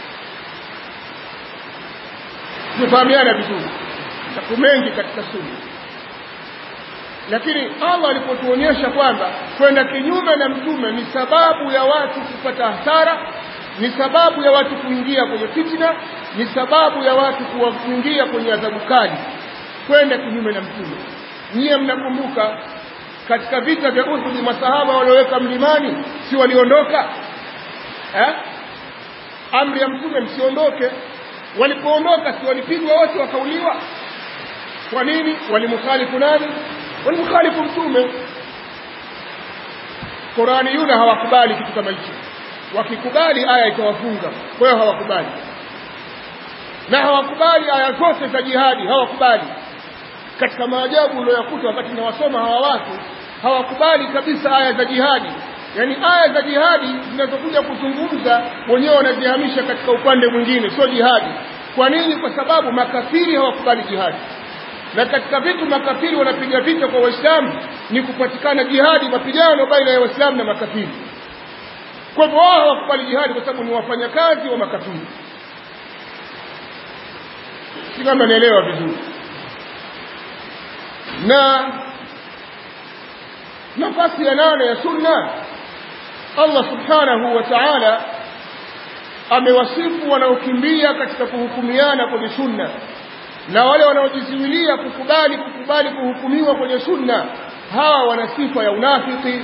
A: tumefahamiana vizuri taku mengi katika sunna lakini Allah alipotuonyesha kwamba kwenda kinyume na mtume ni sababu ya watu kupata hasara ni sababu ya watu kuingia kwenye fitna ni sababu ya watu kuingia kwenye adhabu kali kwenda kinyume na mtume nyie mnakumbuka katika vita vya Uhud masahaba walioweka mlimani si waliondoka eh? amri ya mtume msiondoke walipoondoka si walipigwa wote wakauliwa kwa nini walimkhalifu nani walimkhalifu mtume Qurani yuna hawakubali kitu kama hicho wakikubali aya itawafunga kwa hiyo hawakubali na hawakubali aya zote za jihadi hawakubali katika maajabu uliyoyakuta wakati nawasoma hawa watu hawakubali kabisa aya za jihadi yaani aya za jihadi zinazokuja kuzungumza wenyewe wanazihamisha katika upande mwingine sio jihadi kwa nini kwa sababu makafiri hawakubali jihadi na katika vitu makafiri wanapiga vita kwa waislamu ni kupatikana jihadi mapigano baina ya waislamu na makafiri kwa hivyo wao hawakubali jihadi kwa sababu ni wafanyakazi wa makafiri si kama naelewa vizuri na nafasi ya nane ya sunna Allah subhanahu wa ta'ala amewasifu wanaokimbia katika kuhukumiana kwenye sunna na wale wanaojizuilia kukubali kukubali kuhukumiwa kwenye sunna hawa wana sifa ya unafiki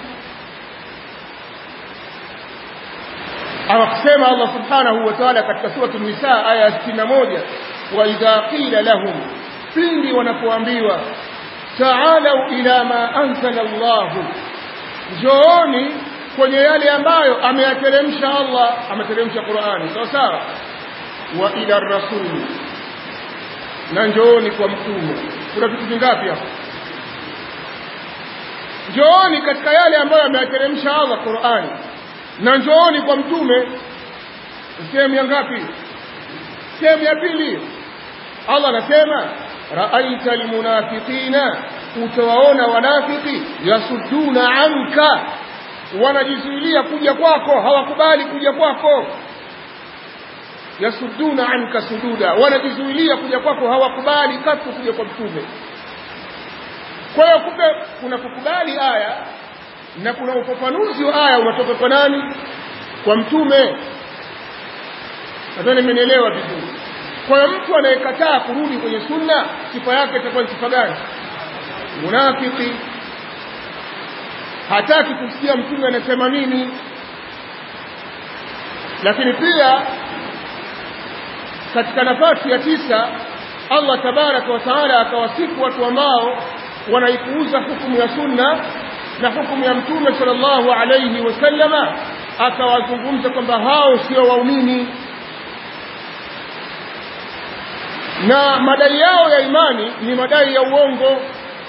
A: awasema Allah subhanahu wa ta'ala katika sura an-nisa aya ya 61 wa idha qila lahum pindi wanapoambiwa ta'alu ila ma anzala Allah njooni kwenye yale ambayo ameyateremsha Allah ameteremsha Qur'ani sawa sawa wa ila rasul na njooni kwa mtume kuna vitu vingapi hapo njooni katika yale ambayo ameyateremsha Allah Qur'ani na njooni kwa mtume sehemu ya ngapi sehemu ya pili Allah anasema raaita almunafiqina utawaona wanafiki yasudduna anka wanajizuilia kuja kwako hawakubali kuja kwako yasudduna anka sududa wanajizuilia kuja kwako hawakubali katu kuja kwa mtume kwa hiyo kumbe kuna kukubali aya na kuna ufafanuzi wa aya unatoka kwa nani kwa mtume nadhani mmenielewa vizuri kwa hiyo mtu anayekataa kurudi kwenye sunna sifa yake itakuwa ni sifa gani munafiki hataki kusikia mtume anasema nini lakini pia katika nafasi ya tisa Allah tabaraka wa taala akawasifu watu ambao wanaipuuza hukumu ya sunna na hukumu ya mtume sallallahu alayhi wasallama akawazungumza kwamba hao sio waumini na madai yao ya imani ni madai ya uongo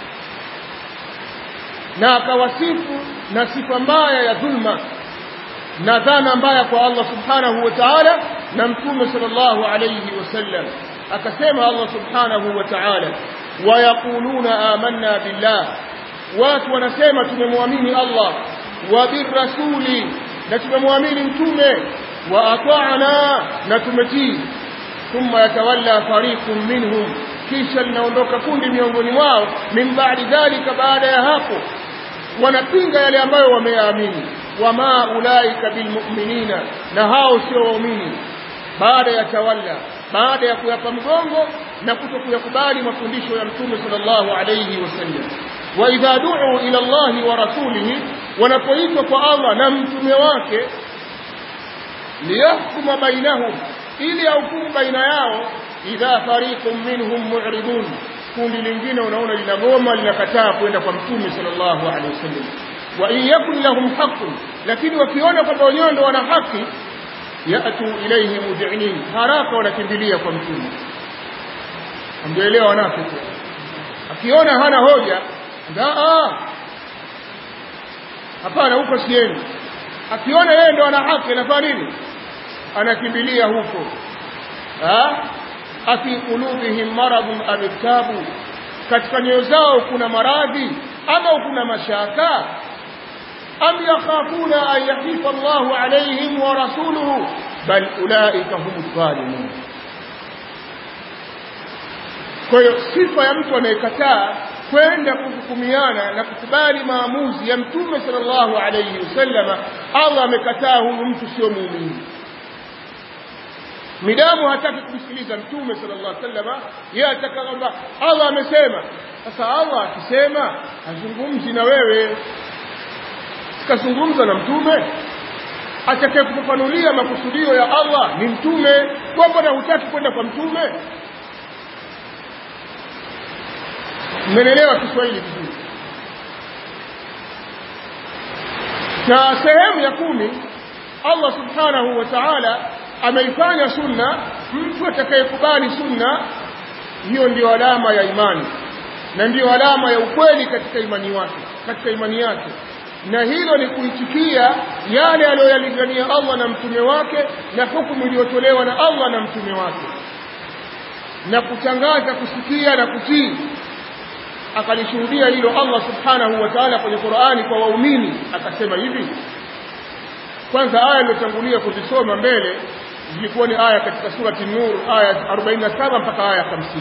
A: na akawasifu na sifa mbaya ya dhulma na dhana mbaya kwa Allah subhanahu wa ta'ala na mtume sallallahu alayhi wasallam akasema Allah subhanahu wa ta'ala wayaquluna amanna billah watu wanasema tumemwamini Allah wa birrasuli na tumemwamini mtume wa ata'na na tumetii thumma yatawalla fariqun minhum kisha linaondoka kundi miongoni mwao min ba'di dhalika baada ya hapo wanapinga yale ambayo wameyaamini wama ulaika bilmu'minina na hao sio waumini baada ya tawalla baada ya kuyapa mgongo na kutokuyakubali mafundisho ya mtume sallallahu alayhi wasallam wa idha du'u ila Allah wa rasulihi wanapoitwa kwa Allah na mtume wake liyahkuma bainahum ili ahukumu baina yao idha fariqun minhum mu'ridun kundi lingine unaona linagoma linakataa kwenda kwa mtume sallallahu alaihi wasallam wa in yakun lahum haqqun lakini wakiona kwamba wenyewe ndo wana haki yatu ilayhi mud'inin haraka wanakimbilia kwa mtume amjaelewa wanafiki akiona hana hoja ndaa hapana huko sieni akiona yeye ndo ana haki anafanya nini anakimbilia huko ha afi qulubihim maradun am irtabu katika nyoyo zao kuna maradhi ama kuna mashaka am yakhafuna an yahifa Allahu alaihim wa rasuluhu bal ulaika humu dhalimun kwa hiyo sifa ya mtu anayekataa kwenda kuhukumiana na kukubali maamuzi ya mtume sallallahu alayhi wasallama Allah amekataa huyu mtu sio muumini midamu hataki kumsikiliza mtume sallallahu alaihi wasallam yeye ataka kwamba Allah amesema sasa Allah akisema azungumzi na wewe sikazungumza na mtume atakaye kufafanulia makusudio ya Allah ni mtume kwamba na hutaki kwenda kwa mtume mmenelewa Kiswahili vizuri na sehemu ya kumi Allah subhanahu wa ta'ala ameifanya sunna mtu atakayekubali sunna hiyo ndiyo alama ya imani na ndiyo alama ya ukweli katika imani wake katika imani yake na hilo ni kuitikia yale aliyoyalingania Allah na mtume wake na hukumu iliyotolewa na Allah na mtume wake na kutangaza kusikia na kutii akalishuhudia hilo Allah subhanahu wa ta'ala kwenye Qur'ani kwa waumini akasema hivi kwanza aya iliyotangulia kuzisoma mbele zilikuwa ni aya katika surati Nur aya 47 mpaka aya 50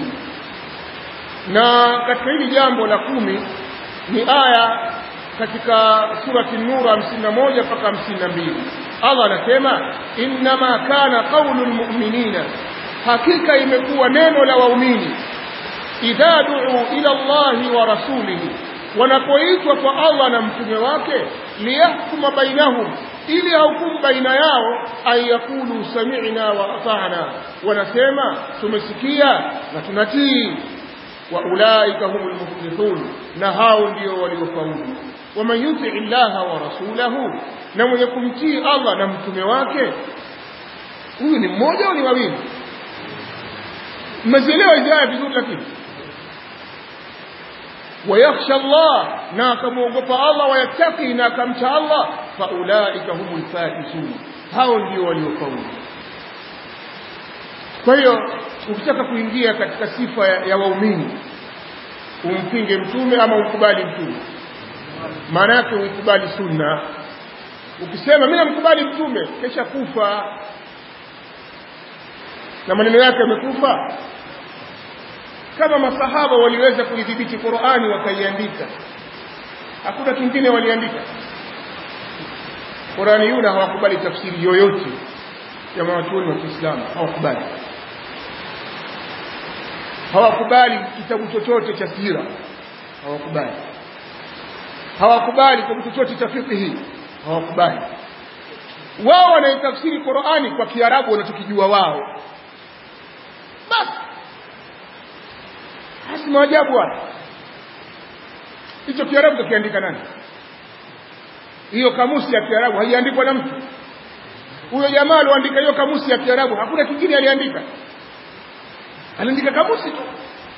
A: na katika hili jambo la kumi ni aya katika surati Nur 51 mpaka 52 Allah anasema innama kana qaulul mu'minina hakika imekuwa neno la waumini idha du'u ila Allahi wa rasulihi wanapoitwa kwa Allah na mtume wake liyahkuma bainahum ili hukumu baina yao ayakulu sami'na wa ata'na wanasema tumesikia na tunatii wa ulaika humul muflihun na hao ndio waliofaulu waman yuti illaha wa rasulahu na mwenye kumtii Allah na mtume wake huyu ni mmoja au ni wawili mmezielewa hizi aya vizuri lakini ويخشى الله na akamwogopa Allah wayattaqi na akamcha Allah faulaika humul faizun hao ndio waliofaulu kwa hiyo ukitaka kuingia katika sifa ya, ya waumini umpinge mtume ama ukubali mtume maana yake uikubali sunna ukisema mimi namkubali mtume kesha kufa na maneno yake yamekufa kama masahaba waliweza kuidhibiti Qur'ani wakaiandika hakuna kingine waliandika Qur'ani yule hawakubali tafsiri yoyote ya wanachuoni wa Kiislamu hawakubali hawakubali kitabu chochote cha sira hawakubali hawakubali kitabu chochote cha fiqh hawakubali wao wanaitafsiri Qur'ani kwa Kiarabu wanachokijua wao basi basi maajabu haya hicho kiarabu kakiandika nani hiyo kamusi ya kiarabu haiandikwa na mtu huyo jamaa alioandika hiyo kamusi ya kiarabu hakuna kingine aliandika aliandika kamusi tu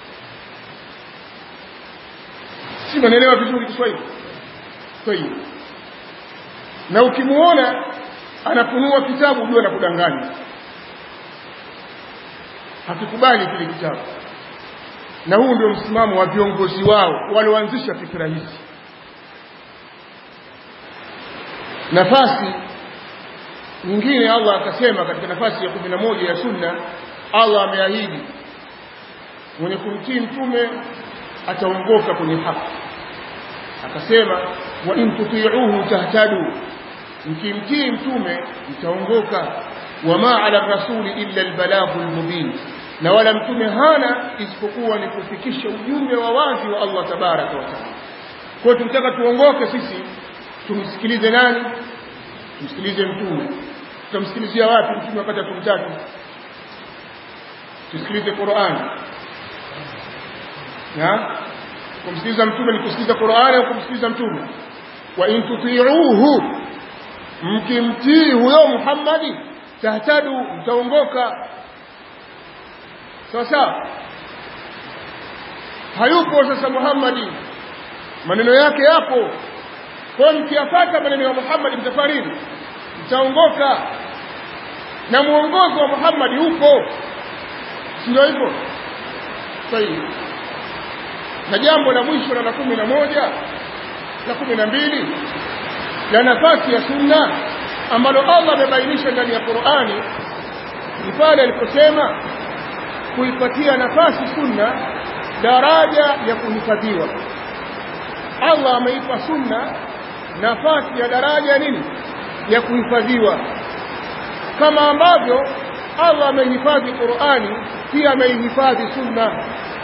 A: si mnaelewa vizuri Kiswahili kwa hiyo na ukimuona anafunua kitabu ujue anakudanganya hakikubali kile kitabu na huu ndio msimamo wa viongozi wao walioanzisha fikra hizi nafasi nyingine Allah akasema katika nafasi ya kumi na moja ya sunna Allah ameahidi mwenye kumtii mtume ataongoka kwenye haki akasema wa in tuti'uhu tahtadu mkimtii mtume mtaongoka wama ala rasuli illa albalaghu almubin na wala mtume hana isipokuwa ni kufikisha ujumbe wa wazi wa Allah tabaraka wa taala kwa tunataka tuongoke sisi tumsikilize nani tumsikilize mtume tutamsikilizia wapi mtume wakati tumtaki tusikilize Qur'an na kumsikiliza mtume ni kusikiliza Qur'an au kumsikiliza mtume wa in tuti'uhu mkimtii huyo Muhammadi tahtadu mtaongoka sawa sawa hayupo sasa Muhammadi maneno yake yapo kwa mkiyapata maneno ya Muhammad mtafaridi mtaongoka na muongozo wa Muhammad upo ndio hivyo sahihi na jambo la mwisho na la kumi na moja la kumi na mbili la nafasi ya sunna ambalo Allah amebainisha ndani ya Qur'ani ni pale aliposema kuipatia nafasi sunna daraja ya kuhifadhiwa Allah ameipa sunna nafasi ya daraja nini ya kuhifadhiwa kama ambavyo Allah amehifadhi Qur'ani pia ameihifadhi sunna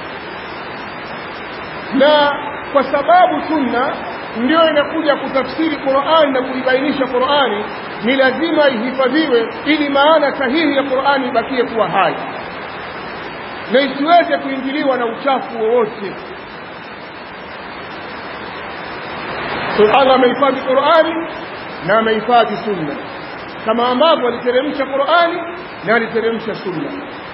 A: na kwa sababu sunna ndio inakuja kutafsiri Qur'ani na kuibainisha Qur'ani ni lazima ihifadhiwe ili maana sahihi ya Qur'ani ibakie kuwa hai na isiweze kuingiliwa na uchafu wowote so Allah amehifadhi Qur'ani na amehifadhi sunna kama ambavyo aliteremsha Qur'ani na aliteremsha sunna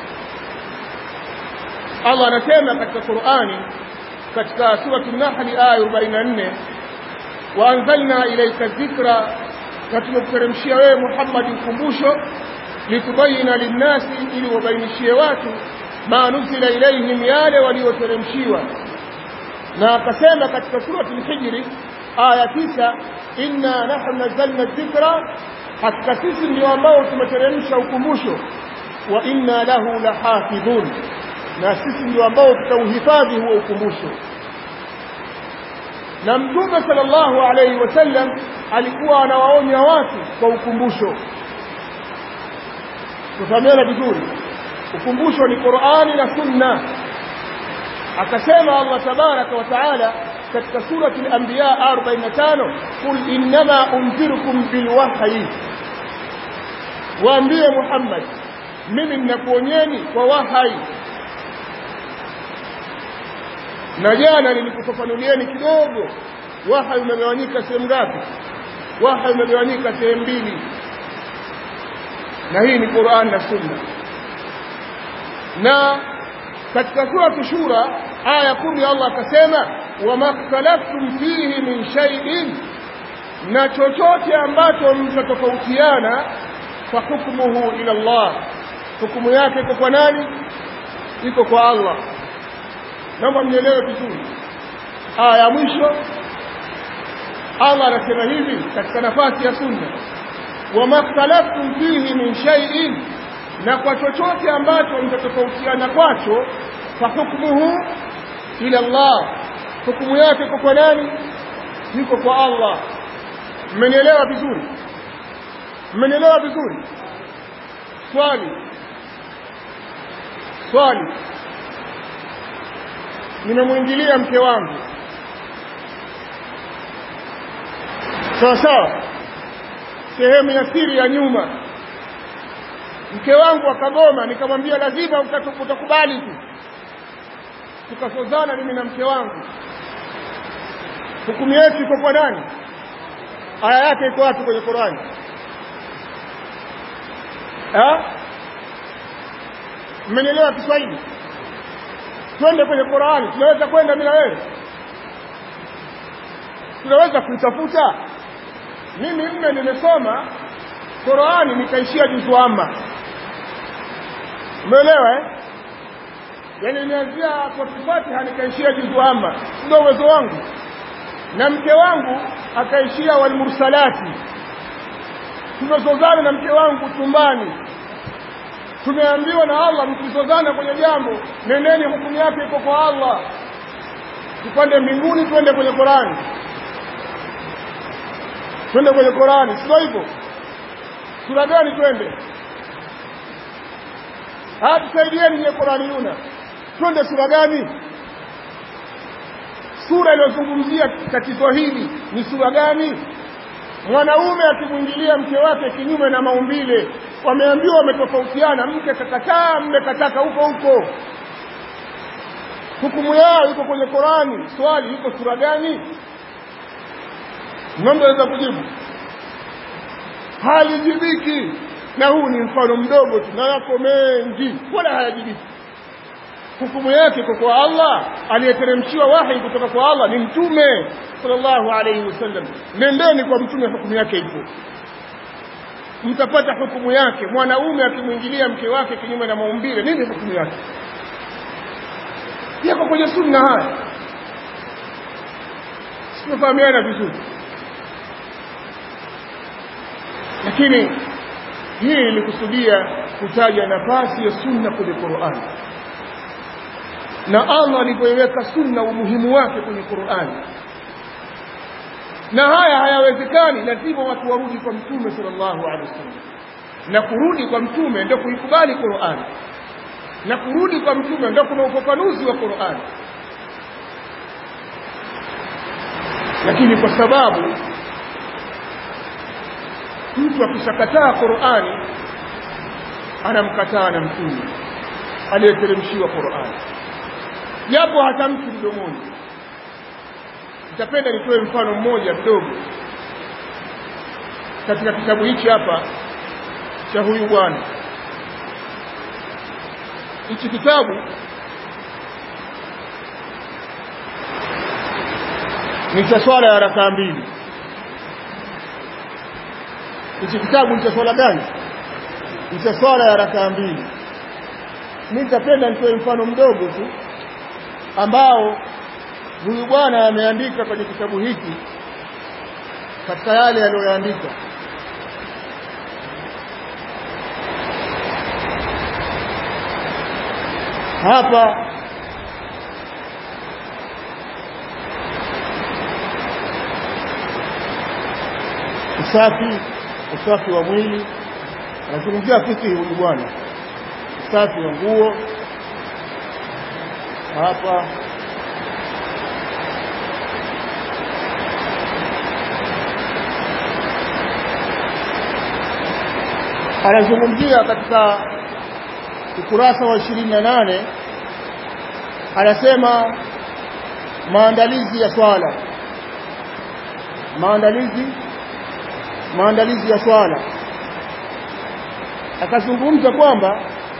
A: Allah anasema katika Qur'ani katika surati an-Nahl aya 44 wa anzalna ilayka dhikra na tumekuteremshia wewe Muhammad ukumbusho litubayina linnasi ili wabainishie watu ma nuzila ilayhim yale walioteremshiwa na akasema katika surati al-Hijr aya 9 inna nahnu nazzalna dhikra hakika sisi ndio ambao tumeteremsha ukumbusho wa inna lahu lahafidhun na sisi ndio ambao tutauhifadhi huo ukumbusho na mtume sallallahu alaihi wasallam alikuwa anawaonya watu kwa ukumbusho tufahamiana vizuri ukumbusho ni Qur'ani na Sunna akasema Allah tabaraka wa taala katika surati al-anbiya 45 qul innama unzirukum bilwahyi waambie Muhammad mimi ninakuonyeni kwa wahai na jana nilikufafanulieni kidogo wahai umegawanyika sehemu ngapi wahai umegawanyika sehemu mbili na hii ni Qur'an na Sunna na katika sura Shura aya kumi Allah akasema wamaktalaftum fihi min shay'in na chochote ambacho mtatofautiana fa hukmuhu ila Allah hukumu yake iko kwa nani iko kwa Allah naomba mnielewe vizuri aya ya mwisho Allah anasema hivi katika nafasi ya sunna wamaktalaftum fihi min shay'in na kwa chochote ambacho mtatofautiana kwacho fa hukmuhu ila Allah hukumu yake iko kwa nani iko kwa Allah mmenielewa vizuri mmenielewa vizuri swali swali nimemwingilia mke wangu sawa sawa sehemu ya siri ya nyuma mke wangu akagoma nikamwambia lazima utakubali tu tukasozana mimi na mke wangu hukumu yetu iko kwa nani aya yake iko wapi kwenye Qur'ani eh mmenielewa Kiswahili twende kwenye Qur'ani tunaweza kwenda mimi na wewe tunaweza kuitafuta mimi mme nimesoma Qur'ani nikaishia juzu amma umeelewa eh yani nimeanzia kwa Fatiha nikaishia juzu amma ndio uwezo wangu na mke wangu akaishia walmursalati tumezozana na mke wangu chumbani tumeambiwa na Allah mkizozana kwenye jambo nendeni hukumu yake iko kwa Allah tupande mbinguni twende kwenye Qurani twende kwenye Qurani sio hivyo sura gani twende haya tusaidieni nye Qurani yuna twende sura gani sura iliyozungumzia tatizo hili ni sura gani mwanaume akimwingilia mke wake kinyume na maumbile wameambiwa wametofautiana mke kakataa mme kataka huko huko hukumu yao iko kwenye Qurani swali iko sura gani ng'ombe aweza kujibu halijibiki na huu ni mfano mdogo tu na yako mengi wala hayajibiki hukumu yake iko kwa Allah aliyeteremshiwa wahi kutoka kwa Allah ni mtume sallallahu alayhi wasallam nendeni kwa mtume hukumu yake ipo mtapata hukumu yake mwanaume akimwingilia mke wake kinyume na maumbile nini hukumu yake yako kwenye sunna haya tumefahamiana vizuri lakini hii ilikusudia kutaja nafasi ya sunna kwenye Qur'an na Allah alipoiweka sunna umuhimu wake kwenye Qur'an na haya hayawezekani lazima watu warudi kwa mtume sallallahu alaihi wasallam na kurudi kwa mtume ndio kuikubali Qur'an na kurudi kwa mtume ndio kuna ufafanuzi wa Qur'an lakini kwa sababu mtu akishakataa Qur'ani anamkataa na mtume aliyeteremshiwa Qur'ani japo hatamki mdomoni nitapenda nitoe mfano mmoja mdogo katika kitabu hichi hapa cha huyu bwana hichi kitabu ni cha swala ya rakaa mbili hichi kitabu ni cha swala gani ni cha swala ya rakaa mbili mimi nitapenda nitoe mfano mdogo tu ambao huyu bwana ameandika kwenye kitabu hiki katika yale aliyoandika hapa usafi usafi wa mwili anazungumzia fikihi huyu bwana usafi wa nguo hapa anazungumzia katika ukurasa wa ishirini na nane anasema maandalizi ya swala maandalizi maandalizi ya swala akazungumza kwamba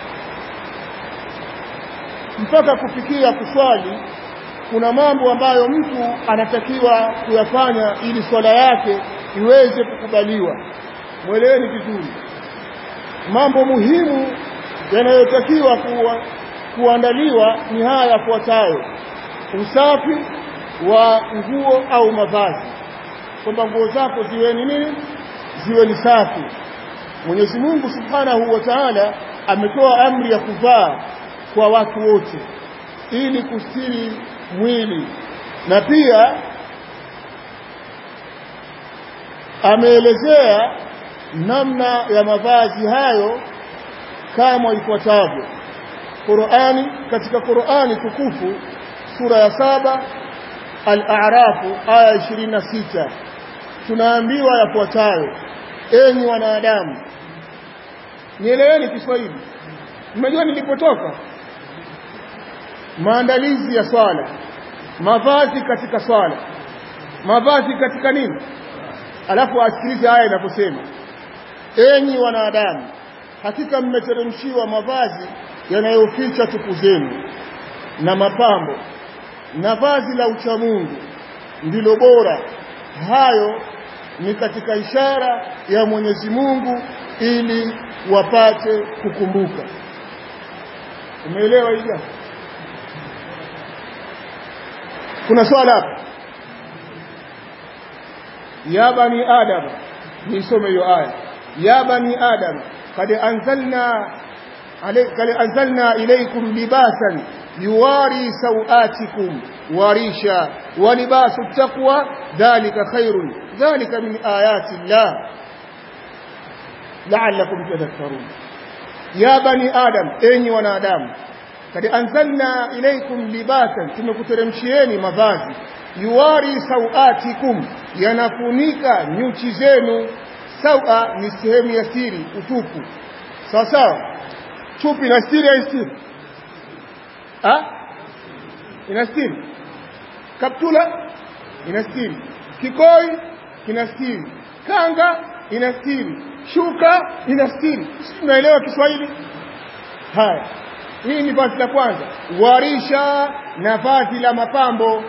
A: mpaka kufikia kuswali kuna mambo ambayo mtu anatakiwa kuyafanya ili swala yake iweze kukubaliwa mweleweni vizuri mambo muhimu yanayotakiwa kuwa, kuandaliwa ni haya yafuatayo usafi wa nguo au mavazi kwamba nguo zako ziwe ni nini ziwe ni safi Mwenyezi Mungu Subhanahu wa Ta'ala ametoa amri ya kuvaa kwa watu wote ili kustiri mwili na pia ameelezea namna ya mavazi hayo kama ifuatavyo Qur'ani katika Qur'ani tukufu sura ya saba Al-A'rafu aya 26 tunaambiwa yafuatayo enyi wanadamu nieleweni Kiswahili mmejua nilipotoka maandalizi ya swala mavazi katika swala mavazi katika nini alafu asikilize haya inaposema enyi wanadamu hakika mmeteremshiwa mavazi yanayoficha tupu zenu na mapambo na vazi la uchamungu ndilo bora hayo ni katika ishara ya Mwenyezi Mungu ili wapate kukumbuka umeelewa hili kuna swala hapa ya bani adam nisome hiyo aya ya bani adam kad anzalna kad anzalna ilaykum libasan yuwari sawatikum warisha wa libasu taqwa dhalika khairun dhalika min ayati llah la'allakum tadhakkarun ya bani adam enyi wanadamu kad anzalna ilaykum libasan tumekuteremshieni mavazi yuwari sawatikum yanafunika nyuchi zenu sawa ni sehemu ya siri utupu sawa sawa chupi na siri ya siri ah inastiri kaptula inastiri kikoi kinastiri kanga inastiri shuka inastiri unaelewa Kiswahili haya hii ni vazi la kwanza warisha na vazi la mapambo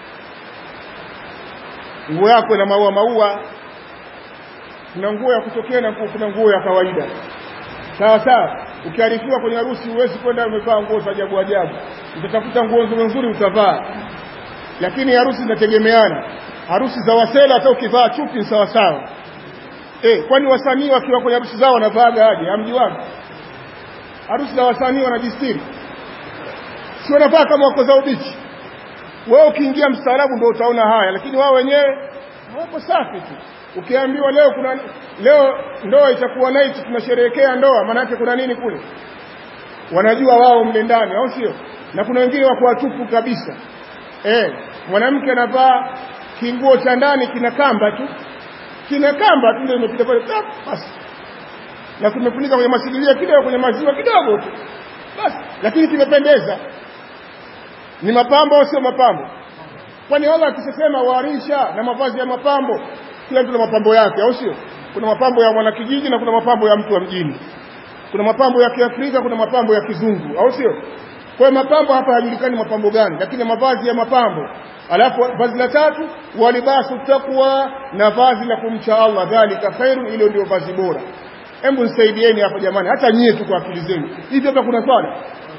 A: nguo yako na maua maua kuna nguo ya kutokea na kuna nguo ya kawaida sawa sawa ukiarifiwa kwenye harusi huwezi kwenda umevaa nguo za ajabu ajabu utatafuta nguo nzuri nzuri utavaa lakini harusi zinategemeana harusi za wasela hata ukivaa chupi ni sawa sawa eh kwani wasanii wakiwa kwenye harusi zao wanavaa aje hamjiwani harusi za wasanii wanajistiri si wanavaa kama wako za ubichi wewe ukiingia mstaarabu ndio utaona haya lakini wao wenyewe wako safi tu ukiambiwa leo kuna leo ndoa itakuwa night tunasherehekea ndoa maana yake kuna nini kule wanajua wao mle ndani au sio na kuna wengine wako watupu kabisa eh mwanamke anavaa kinguo cha ndani kina kamba tu kina kamba tu ndio imepita pale basi na kumefunika kwenye masidilia kidogo kwenye maziwa kidogo tu basi lakini kimependeza ni mapambo au sio mapambo kwani Allah akisema warisha na mavazi ya mapambo kila mtu na mapambo yake au sio kuna mapambo ya mwanakijiji na kuna mapambo ya mtu wa mjini kuna mapambo ya Kiafrika kuna mapambo ya kizungu au sio kwa hiyo mapambo hapa hajulikani mapambo gani lakini mavazi ya mapambo alafu vazi la tatu walibasu taqwa na vazi la kumcha Allah dhalika khairu ile ndio vazi bora hebu nisaidieni hapa jamani hata nyie tu kwa akili zenu hivi hapa kuna swala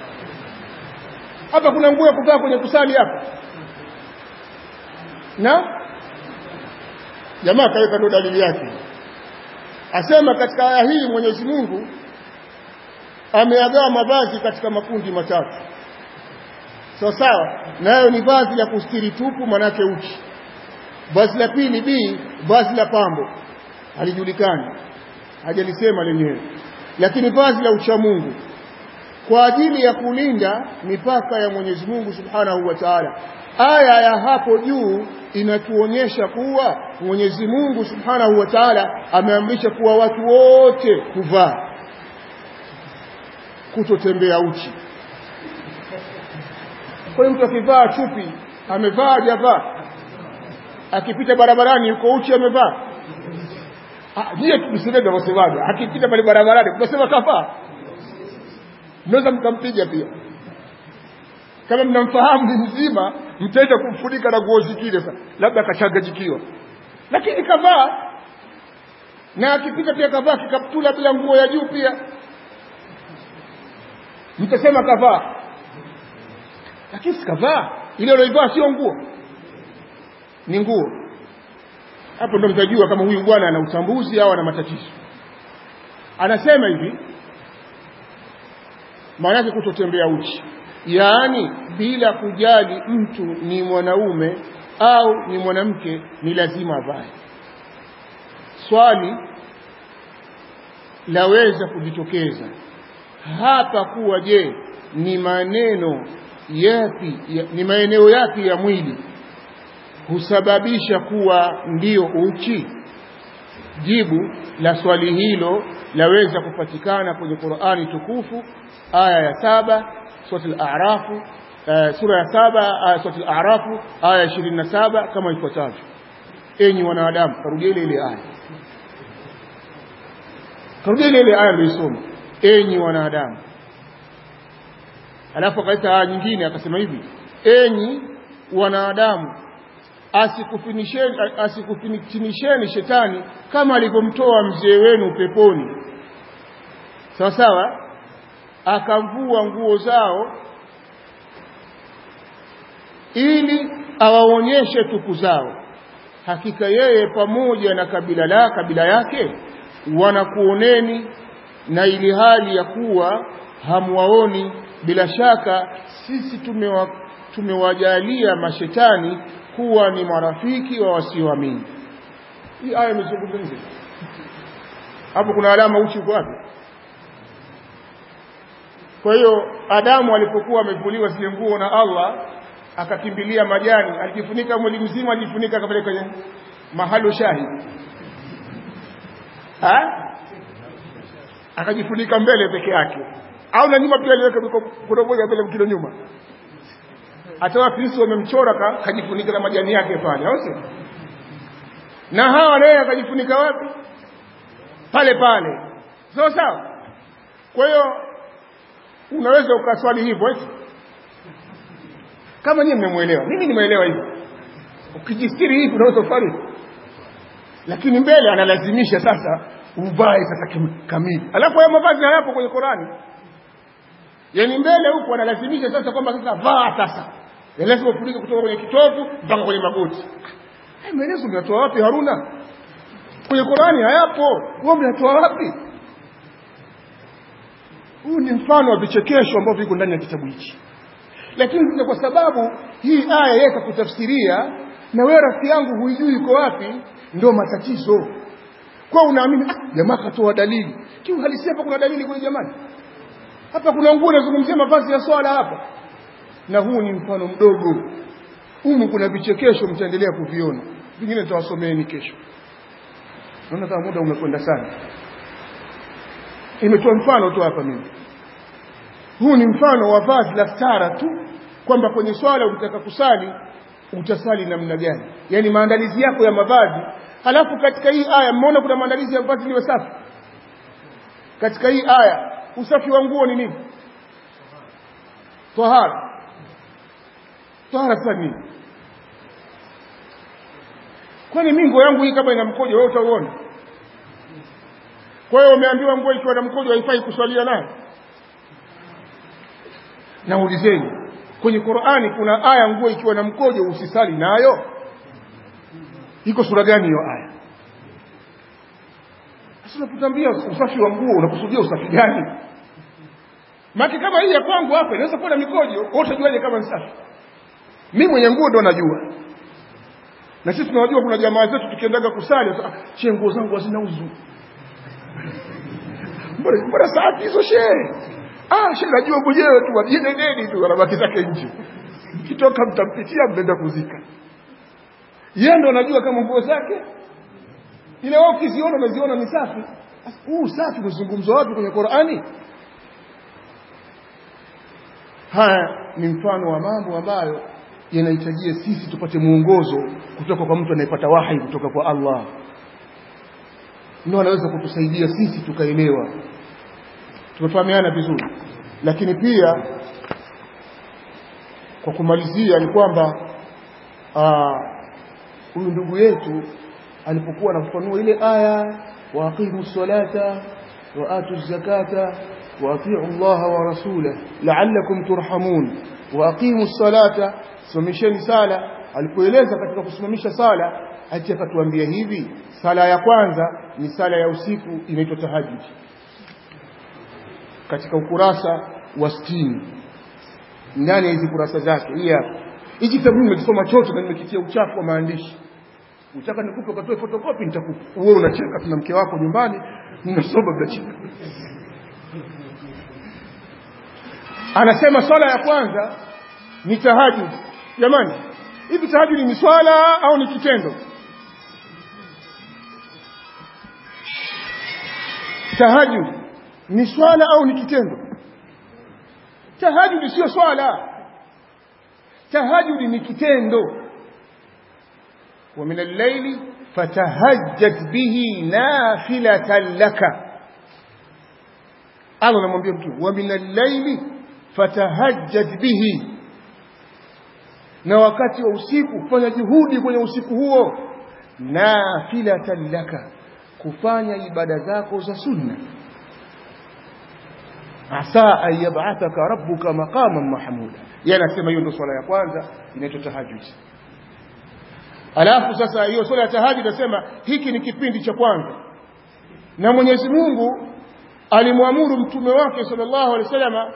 A: hapa kuna nguo ya kuvaa kwenye kusali hapa na jamaa kaweka ndo dalili yake asema katika aya hii Mwenyezi Mungu ameagawa mavazi katika makundi matatu sawa sawa nayo ni vazi la kustiri tupu manake uchi vazi la pili b vazi la pambo halijulikani hajalisema lenyewe lakini vazi la uchamungu kwa ajili ya kulinda mipaka ya Mwenyezi Mungu Subhanahu wa Ta'ala aya ya hapo juu inatuonyesha kuwa Mwenyezi Mungu Subhanahu wa Ta'ala ameamrisha kuwa watu wote kuvaa kutotembea uchi kwa mtu akivaa chupi amevaa hajavaa akipita barabarani yuko uchi amevaa ah je tusiende wasemaje akipita pale barabarani tunasema kafaa mnaweza mkampiga pia kama mnamfahamu ni mzima mtaenda kumfunika na nguo zingine sasa labda akachanganyikiwa lakini kavaa na akipita pia kavaa kikaptula bila nguo ya juu pia mtasema kavaa lakini sikavaa ile aliyoivaa sio nguo ni nguo hapo ndo mtajua kama huyu bwana ana utambuzi au ana matatizo anasema hivi maana yake kutotembea uchi yaani bila kujali mtu ni mwanaume au ni mwanamke ni lazima avae swali laweza kujitokeza hapa kuwa je ni maneno yapi ya, ni maeneo yapi ya mwili husababisha kuwa ndiyo uchi jibu la swali hilo laweza kupatikana kwenye Qur'ani tukufu aya ya saba sura al-a'raf uh, sura ya saba uh, sura al-a'raf aya 27 kama ifuatavyo enyi wanadamu karudia ile ile aya karudia ile ile aya niliyosoma enyi wanadamu alafu akaita aya nyingine akasema hivi enyi wanadamu asikufinisheni asikufinisheni shetani kama alivyomtoa mzee wenu peponi sawa sawa akavua nguo zao ili awaonyeshe tupu zao hakika yeye pamoja na kabila la kabila yake wanakuoneni na ili hali ya kuwa hamwaoni bila shaka sisi tumewa, tumewajalia mashetani kuwa ni marafiki wa wasioamini hii aya imezungumza hapo kuna alama uchi uko wapi kwa hiyo Adamu alipokuwa amevuliwa zile nguo na Allah akakimbilia majani alijifunika mwili mzima alijifunika kama kwenye mahalo shahidi ha akajifunika mbele peke yake au na nyuma pia aliweka kuna moja mbele mkilo nyuma hata wafilisi wamemchora kajifunika na majani yake pale au sio na hawa naye akajifunika wapi pale pale sawa sawa kwa hiyo unaweza ukaswali hivyo eti kama nyinyi mmemwelewa mimi nimeelewa hivyo ukijistiri hivi unaweza kufanya lakini mbele analazimisha sasa uvae sasa kamili alafu haya mavazi hayapo kwenye Qurani yani mbele huko analazimisha sasa kwamba sasa vaa sasa lazima ufunike kutoka kwenye kitovu mpaka kwenye magoti haya maelezo umeyatoa wapi Haruna kwenye Qurani hayapo wewe umeyatoa wapi huu ni mfano wa vichekesho ambavyo viko ndani ya kitabu hichi lakini kwa sababu hii aya yeye kakutafsiria na wewe rafiki yangu huijui iko wapi ndio matatizo kwa unaamini ah, jamaa katoa dalili kiuhalisia hapa kuna dalili kule jamani hapa kuna nguo inazungumzia mavazi ya swala hapa na huu ni mfano mdogo humu kuna vichekesho mtaendelea kuviona vingine nitawasomeeni kesho naona kama muda umekwenda sana imetoa mfano tu hapa mimi huu ni mfano wa vazi la stara tu kwamba kwenye swala ukitaka kusali utasali namna gani yaani maandalizi yako ya mavazi halafu katika hii aya mmeona kuna maandalizi ya vazi liwe safi katika hii aya usafi wa nguo ni nini tahara tahara sasa nini kwani mimi nguo yangu hii kama ina mkojo wewe utauona kwa hiyo umeambiwa nguo ikiwa na mkojo haifai kuswalia nayo naulizeni kwenye Qur'ani kuna aya nguo ikiwa na mkojo usisali nayo iko sura gani hiyo aya sasa unapotambia usafi wa nguo unakusudia usafi gani maki kama hii ya kwangu hapa inaweza kuwa na mikojo wewe utajuaje kama ni safi mimi mwenye nguo ndo najua na sisi tunajua kuna jamaa zetu tukiendaga kusali ah che nguo zangu hazina uzu mbona mbona safi hizo shehe ah shehe najua mwenyewe tu wajine neni tu anabaki zake nje kitoka mtampitia mnaenda kuzika yeye ndo anajua kama nguo zake ile wao ukiziona unaziona ni safi huu safi kuzungumzwa wapi kwenye Qur'ani haya ni mfano wa mambo ambayo yanahitajia sisi tupate mwongozo kutoka kwa mtu anayepata wahi kutoka kwa Allah ndio anaweza kutusaidia sisi tukaelewa tumefahamiana vizuri lakini pia kwa kumalizia ni kwamba huyu ndugu yetu alipokuwa anafafanua ile aya wa aqimu salata wa atu zakata wa atiu Allah wa rasulahu la'allakum turhamun wa aqimu salata simamisheni sala alipoeleza katika kusimamisha sala ati akatuambia hivi sala ya kwanza ni sala ya usiku inaitwa tahajjud katika ukurasa wa 60 ndani ya hizi kurasa zake hii hapa hiki kitabu nimekisoma chote na nimekitia uchafu wa maandishi utaka nikupe ukatoe photocopy nitakupa wewe unacheka tuna mke wako nyumbani mnasoma mnacheka anasema swala ya kwanza ni tahajjud jamani hivi tahajjud ni swala au ni kitendo tahajjud ni swala au ni kitendo tahajjud sio swala tahajjud ni kitendo ومن الليل فتهجد به نافلة لك الله anamwambia mtu wa min al-layli fatahajjad bihi na wakati wa usiku fanya juhudi kwenye usiku huo nafilatan laka kufanya ibada zako za sunna asa an yab'athaka rabbuka maqaman mahmuda yeye anasema hiyo ndio swala ya kwanza inaitwa tahajjud alafu sasa hiyo swala ya tahajjud nasema hiki ni kipindi cha kwanza na Mwenyezi Mungu alimwamuru mtume wake sallallahu alaihi wasallam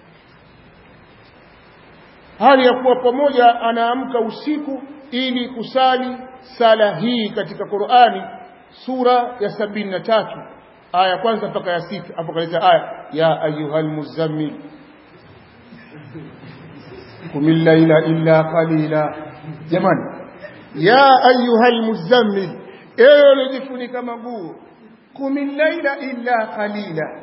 A: hali ya kuwa pamoja anaamka usiku ili kusali sala hii katika Qur'ani sura ya sabini na tatu aya ya kwanza mpaka ya sita hapo kaleta aya ya ayyuhal muzammil kumil laila illa qalila jamani ya ayyuhal muzammil ewe ulijifunika maguo kumil laila illa qalila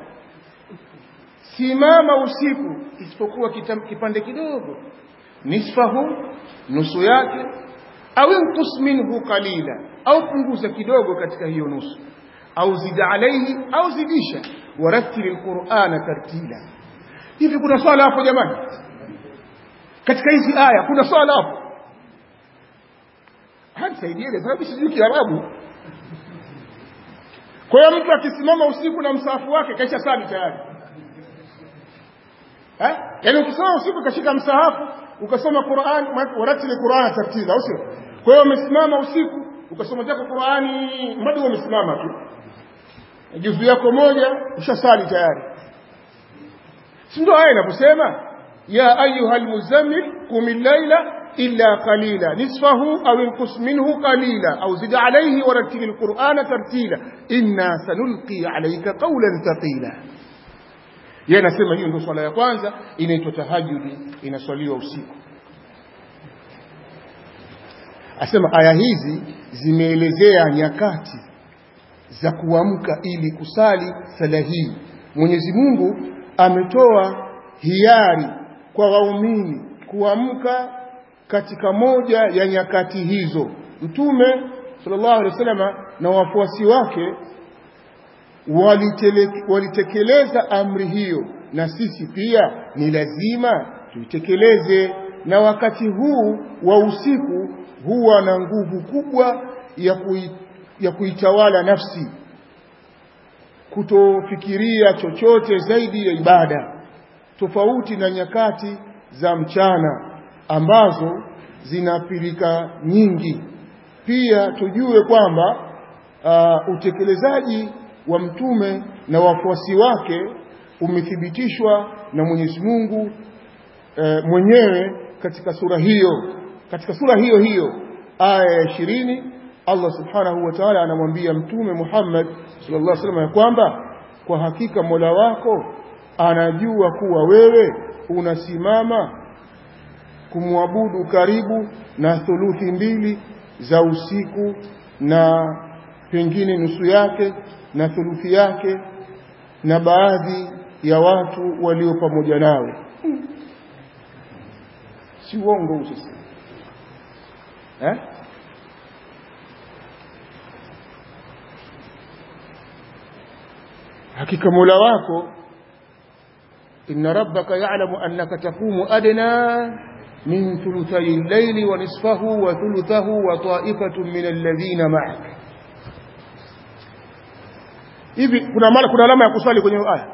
A: simama usiku isipokuwa kipande kidogo nisfahu nusu yake au inqus minhu qalila au punguza kidogo katika hiyo nusu au zid alayhi au zidisha warattil alqur'ana tartila hivi kuna swala hapo jamani katika hizi aya kuna swala hapo hanisaidieni sababu sijui kiarabu kwa hiyo mtu akisimama usiku na msahafu wake kaisha sali tayari eh yaani ukisoma usiku ukashika msahafu ukasoma Qur'an waratili Qur'an tartila au sio kwa hiyo umesimama usiku ukasoma zako Qur'ani bado umesimama tu juzu yako moja ushasali tayari si ndio aya inaposema ya ayuha almuzammil qum al-layla illa qalila nisfahu aw inqus minhu qalila aw zid alayhi warattil al-qur'ana tartila inna sanulqi alayka qawlan thaqila yeye anasema hiyo ndio swala ya kwanza inaitwa tahajjudi inaswaliwa usiku asema aya hizi zimeelezea nyakati za kuamka ili kusali sala hii Mwenyezi Mungu ametoa hiari kwa waumini kuamka katika moja ya nyakati hizo Mtume sallallahu alaihi wasallam na wafuasi wake walitekeleza amri hiyo na sisi pia ni lazima tuitekeleze na wakati huu wa usiku huwa na nguvu kubwa ya, kui, ya kuitawala nafsi kutofikiria chochote zaidi ya ibada tofauti na nyakati za mchana ambazo zinapilika nyingi pia tujue kwamba uh, utekelezaji wa mtume na wafuasi wake umethibitishwa na Mwenyezi Mungu e, mwenyewe katika sura hiyo katika sura hiyo hiyo aya ya 20 Allah subhanahu wa ta'ala anamwambia mtume Muhammad sallallahu alaihi wasallam ya kwamba kwa hakika Mola wako anajua kuwa wewe unasimama kumwabudu karibu na thuluthi mbili za usiku na pengine nusu yake na thuluthi yake na baadhi ya watu walio pamoja nawe si uongo huu sasa eh hakika Mola wako inna rabbaka ya'lamu annaka taqumu adna min thuluthay al-layli wa nisfahu wa thuluthahu wa ta'ifatun min alladhina ma'ak hivi kuna mara kuna alama ya kuswali kwenye aya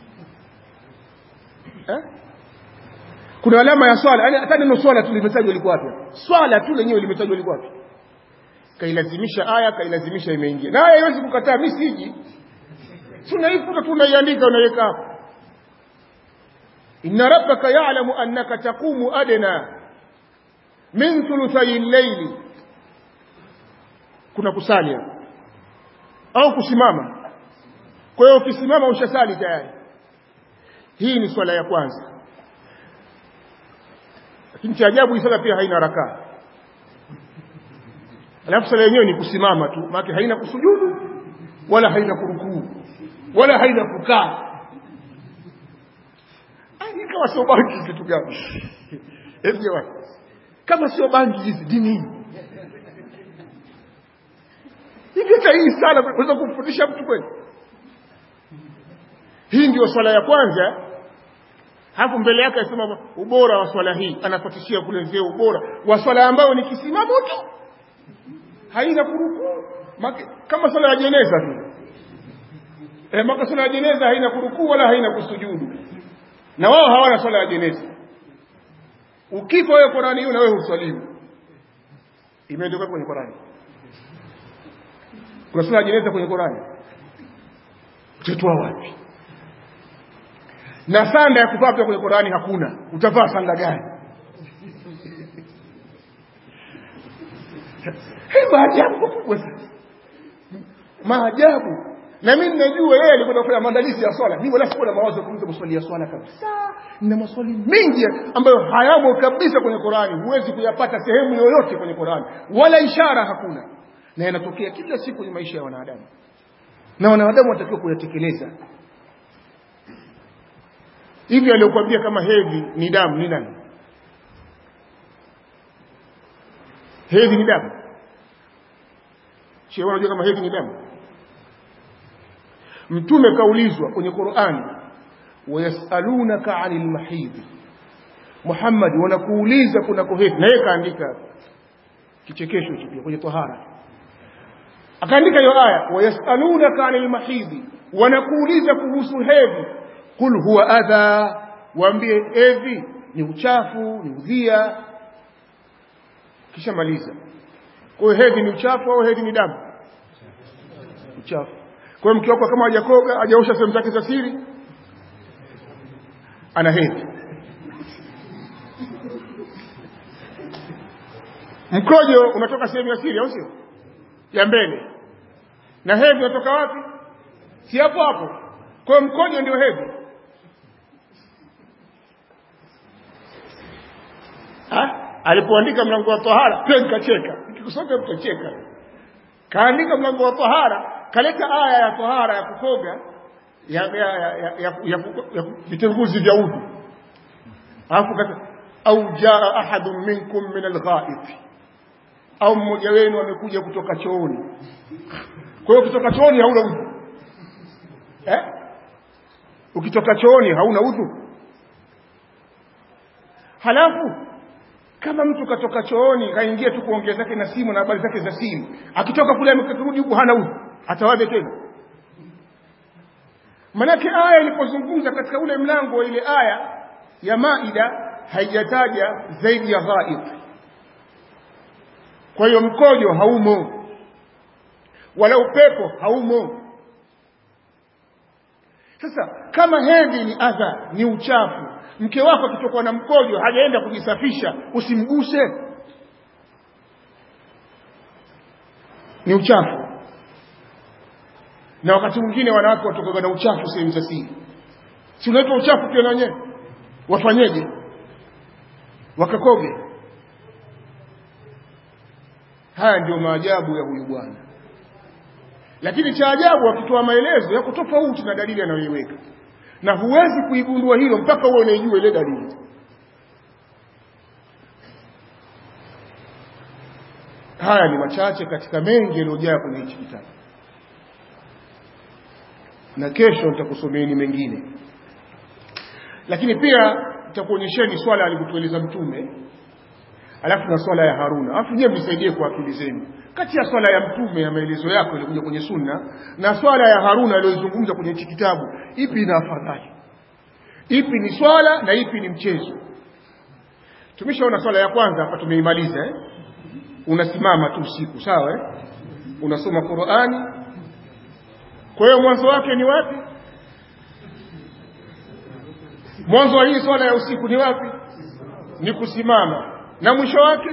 A: eh kuna alama ya swala yani hata neno swala tu limetajwa liko wapi swala tu lenyewe limetajwa liko wapi kailazimisha aya kailazimisha imeingia na aya haiwezi kukataa mimi siji tunaifuta tunaiandika unaweka hapo inna rabbaka ya'lamu annaka taqumu adna min thuluthay al-layli kuna kusali au kusimama kwa hiyo ukisimama ushasali tayari hii ni swala ya kwanza lakini cha ajabu hii sala pia haina rakaa alafu sala yenyewe ni kusimama tu maana haina kusujudu wala haina kurukuu wala haina kukaa kama sio bangi kitu gani hebu jamani kama sio bangi hizi dini hivi hata hii sala unaweza kumfundisha mtu kweli hii ndio swala ya kwanza hapo mbele yake anasema ubora wa swala hii anafatishia kulezea ubora wa swala ambayo ni kisimamo tu haina kurukuu kama swala ya jeneza tu eh maka swala ya jeneza haina kurukuu wala haina kusujudu na wao hawana swala ya jeneza ukifa wewe Qurani hiyo na wewe huswalimu imeandikwa kwenye Qurani kuna swala ya jeneza kwenye Qurani utatoa wapi na sanda ya kuvaa pia kwenye Qurani hakuna utavaa sanda gani hii maajabu makubwa sana maajabu na mimi ninajua yeye alikuwa kufanya maandalizi ya swala mimi wala sikuwa na mawazo kuuliza maswali ya swala kabisa na maswali mengi ambayo hayamo kabisa kwenye Qurani huwezi kuyapata sehemu yoyote kwenye Qurani wala ishara hakuna na yanatokea kila siku kwenye maisha ya wanadamu na wanadamu watakiwa kuyatekeleza hivi aliyokuambia kama hedhi ni damu ni nani hedhi ni damu shehe unajua kama hedhi ni damu mtume kaulizwa kwenye Qur'ani wayasalunaka 'anil mahid Muhammad wanakuuliza kuna hedhi na yeye kaandika kichekesho hicho pia kwenye tahara akaandika hiyo aya wayasalunaka 'anil mahid wanakuuliza kuhusu hedhi kul huwa adha waambie hedhi ni uchafu ni udhia kisha maliza kwa hiyo hedhi ni uchafu au hedhi ni damu uchafu kwa hiyo mke wako kama hajakoga hajaosha sehemu zake za siri ana hedhi mkojo unatoka sehemu ya siri au sio ya mbele na hedhi unatoka wapi si hapo hapo kwa hiyo mkojo ndio hedhi alipoandika mlango wa tahara pia nikacheka nikikusoma mtacheka kaandika mlango wa tahara kaleta aya ya tahara ya kukoga ya ya ya, ya, ya, ya, ya vitenguzi vya udhu alafu kata au jaa ahadun minkum min alghaib au mmoja wenu amekuja kutoka chooni kwa hiyo ukitoka chooni hauna udhu eh ukitoka chooni hauna udhu halafu kama mtu katoka chooni kaingia tu kuongea zake na simu na habari zake za simu akitoka kule amekarudi huku hana udhu atawaje tena manake aya ilipozungumza katika ule mlango wa ile aya ya maida haijataja zaidi ya ghaib kwa hiyo mkojo haumo wala upepo haumo sasa kama hedhi ni adha ni uchafu mke wako akitokwa na mkojo hajaenda kujisafisha usimguse ni uchafu na wakati mwingine wanawake watokaga na uchafu sehemu za siri si unaitwa uchafu pia na wenyewe wafanyeje wakakoge haya ndio maajabu ya huyu bwana lakini cha ajabu akitoa maelezo yako tofauti na dalili anayoiweka na huwezi kuigundua hilo mpaka uwe unaijua ile dalili haya ni machache katika mengi yaliyojaa kwenye hichi kitabu na kesho nitakusomeeni mengine lakini pia nitakuonyesheni swala alivyotueleza mtume alafu na swala ya Haruna alafu nyewe mnisaidie kwa akili zenu kati ya swala ya mtume ya maelezo yako ilikuja kwenye sunna na swala ya Haruna aliyozungumza kwenye hichi kitabu ipi ina afadhali ipi ni swala na ipi ni mchezo tumeshaona swala ya kwanza hapa tumeimaliza eh? unasimama tu usiku sawa eh? unasoma Qur'ani kwa hiyo mwanzo wake ni wapi mwanzo wa hii swala ya usiku ni wapi ni kusimama na mwisho wake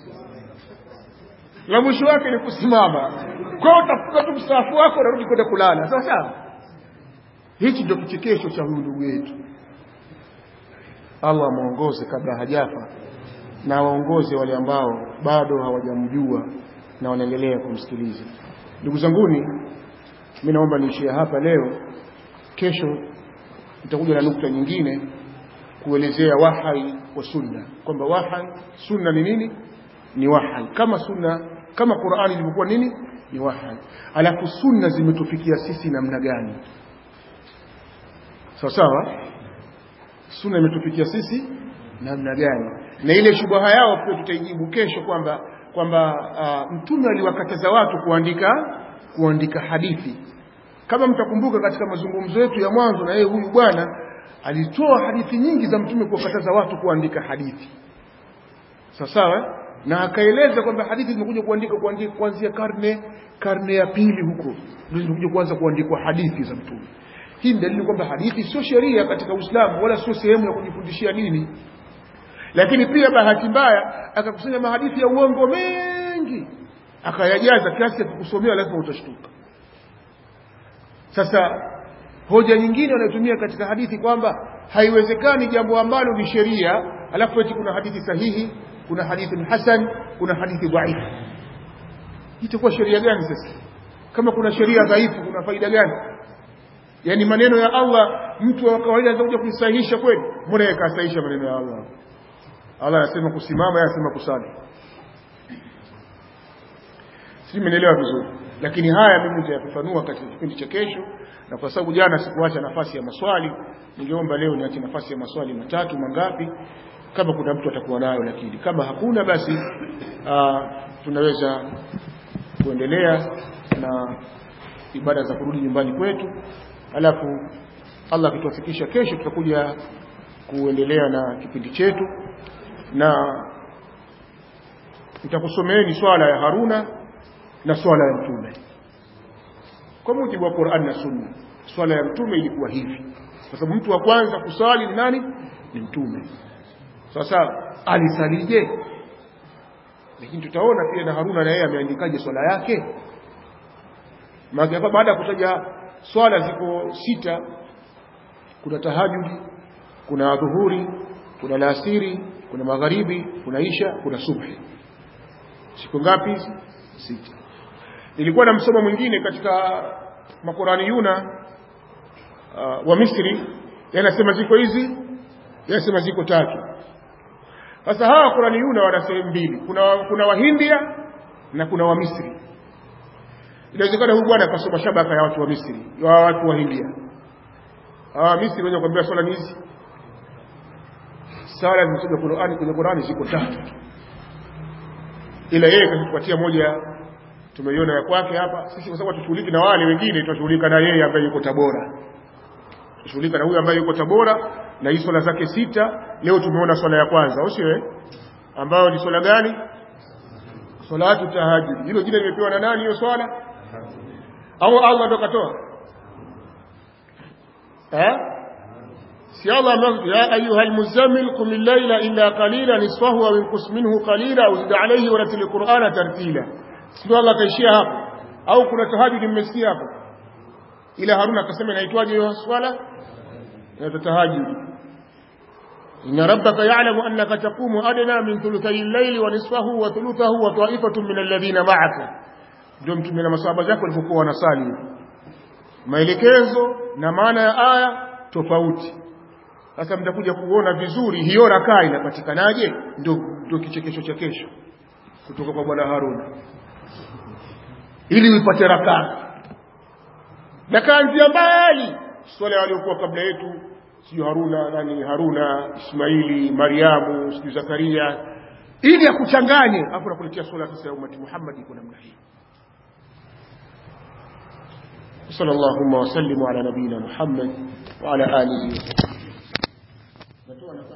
A: na mwisho wake ni kusimama kwa hiyo utafunga tu mstaafu wako unarudi kwenda kulala sawa sawa hichi ndio kichekesho cha huyu ndugu yetu Allah muongoze kabla hajafa na waongoze wale ambao bado hawajamjua na wanaendelea kumsikiliza ndugu zanguni mimi naomba niishie hapa leo kesho nitakuja na nukta nyingine kuelezea wahai wa sunna kwamba wahai sunna ni nini ni wahai kama sunna kama Qur'ani ilivyokuwa nini ni wahai alafu sunna zimetufikia sisi namna gani sawa sawa sunna imetufikia sisi namna gani na ile shubaha yao pia tutaijibu kesho kwamba kwamba uh, mtume aliwakataza watu kuandika kuandika hadithi kama mtakumbuka katika mazungumzo yetu ya mwanzo na yeye huyu bwana alitoa hadithi nyingi za mtume kuwakataza watu kuandika hadithi sawa sawa na akaeleza kwamba hadithi zimekuja kuandika kuandika kuanzia karne karne ya pili huko ndio zimekuja kuanza kuandikwa hadithi za mtume hii ni dalili kwamba hadithi sio sheria katika Uislamu wala sio sehemu ya kujifundishia dini lakini pia bahati mbaya akakusanya mahadithi ya uongo mengi akayajaza kiasi ya kukusomea lazima utashtuka sasa hoja nyingine wanayotumia katika hadithi kwamba haiwezekani jambo ambalo ni sheria alafu eti kuna hadithi sahihi kuna hadithi hasan kuna hadithi dhaifu itakuwa sheria gani sasa kama kuna sheria dhaifu kuna faida gani yani maneno ya Allah mtu wa kawaida anaweza kusahihisha kweli mbona yeye kasahihisha maneno ya Allah Allah anasema kusimama yeye anasema kusali si mmenielewa vizuri lakini haya mimi nitayafafanua katika kipindi cha kesho na kwa sababu jana sikuacha nafasi ya maswali ningeomba leo niache nafasi ya maswali matatu mangapi kama kuna mtu atakuwa nayo lakini kama hakuna basi aa, tunaweza kuendelea na ibada za kurudi nyumbani kwetu alafu Allah akituwafikisha kesho tutakuja kuendelea na kipindi chetu na nitakusomeeni swala ya Haruna na swala ya mtume kwa mujibu wa Qur'an na Sunna swala ya mtume ilikuwa hivi kwa sababu mtu wa kwanza kusali ni nani ni mtume sasa alisalije lakini tutaona pia na Haruna na yeye ameandikaje swala yake maana hapa baada ya kutaja swala ziko sita kuna tahajudi kuna dhuhuri kuna laasiri kuna magharibi kuna isha kuna subhi siku ngapi hizi sita nilikuwa na msomo mwingine katika makurani yuna uh, wa Misri yanasema ziko hizi yanasema ziko tatu sasa hawa Qurani yuna wana sehemu mbili kuna kuna wahindia na kuna wa Misri inawezekana huyu bwana akasoma shabaka ya watu wa Misri ya watu wa Hindia ah Misri wenye kuambia swala hizi sala zilizokuja Qur'ani kwenye Qur'ani ziko tatu ila yeye katupatia moja tumeiona ya kwake hapa sisi kwa sababu tushughuliki na wale wengine tutashughulika na yeye ambaye yuko Tabora tushughulika na huyu ambaye yuko Tabora na hii swala zake sita leo tumeona swala ya kwanza au sio ambayo ni swala gani salatu tahajjud hilo jina limepewa na nani hiyo swala au Allah ndo katoa eh si Allah ya ayuha almuzammil qum al-layla illa qalila nisfahu aw inqus minhu qalila au zid alayhi wa ratil qur'ana tartila sio Allah kaishia hapo au kuna tahajjud mmesikia hapo ila Haruna akasema inaitwaje hiyo swala ya tahajjud إن ربك يعلم أنك تقوم أدنى من ثلثي الليل ونصفه وثلثه وطائفة من الذين معك ndio mtume na masahaba zake walipokuwa wanasali maelekezo na maana ya aya tofauti sasa mtakuja kuona vizuri hiyo rakaa inapatikanaje ndio ndio kichekesho cha kesho kutoka kwa bwana Haruna ili uipate rakaa rakaa nzia mbali swala waliokuwa kabla yetu sio Haruna nani Haruna Ismaili Mariamu sio Zakaria ili akuchanganye afu nakuletea swala sasa ya umati Muhammad iko namna hii صلى الله وسلم على نبينا محمد وعلى آله وصحبه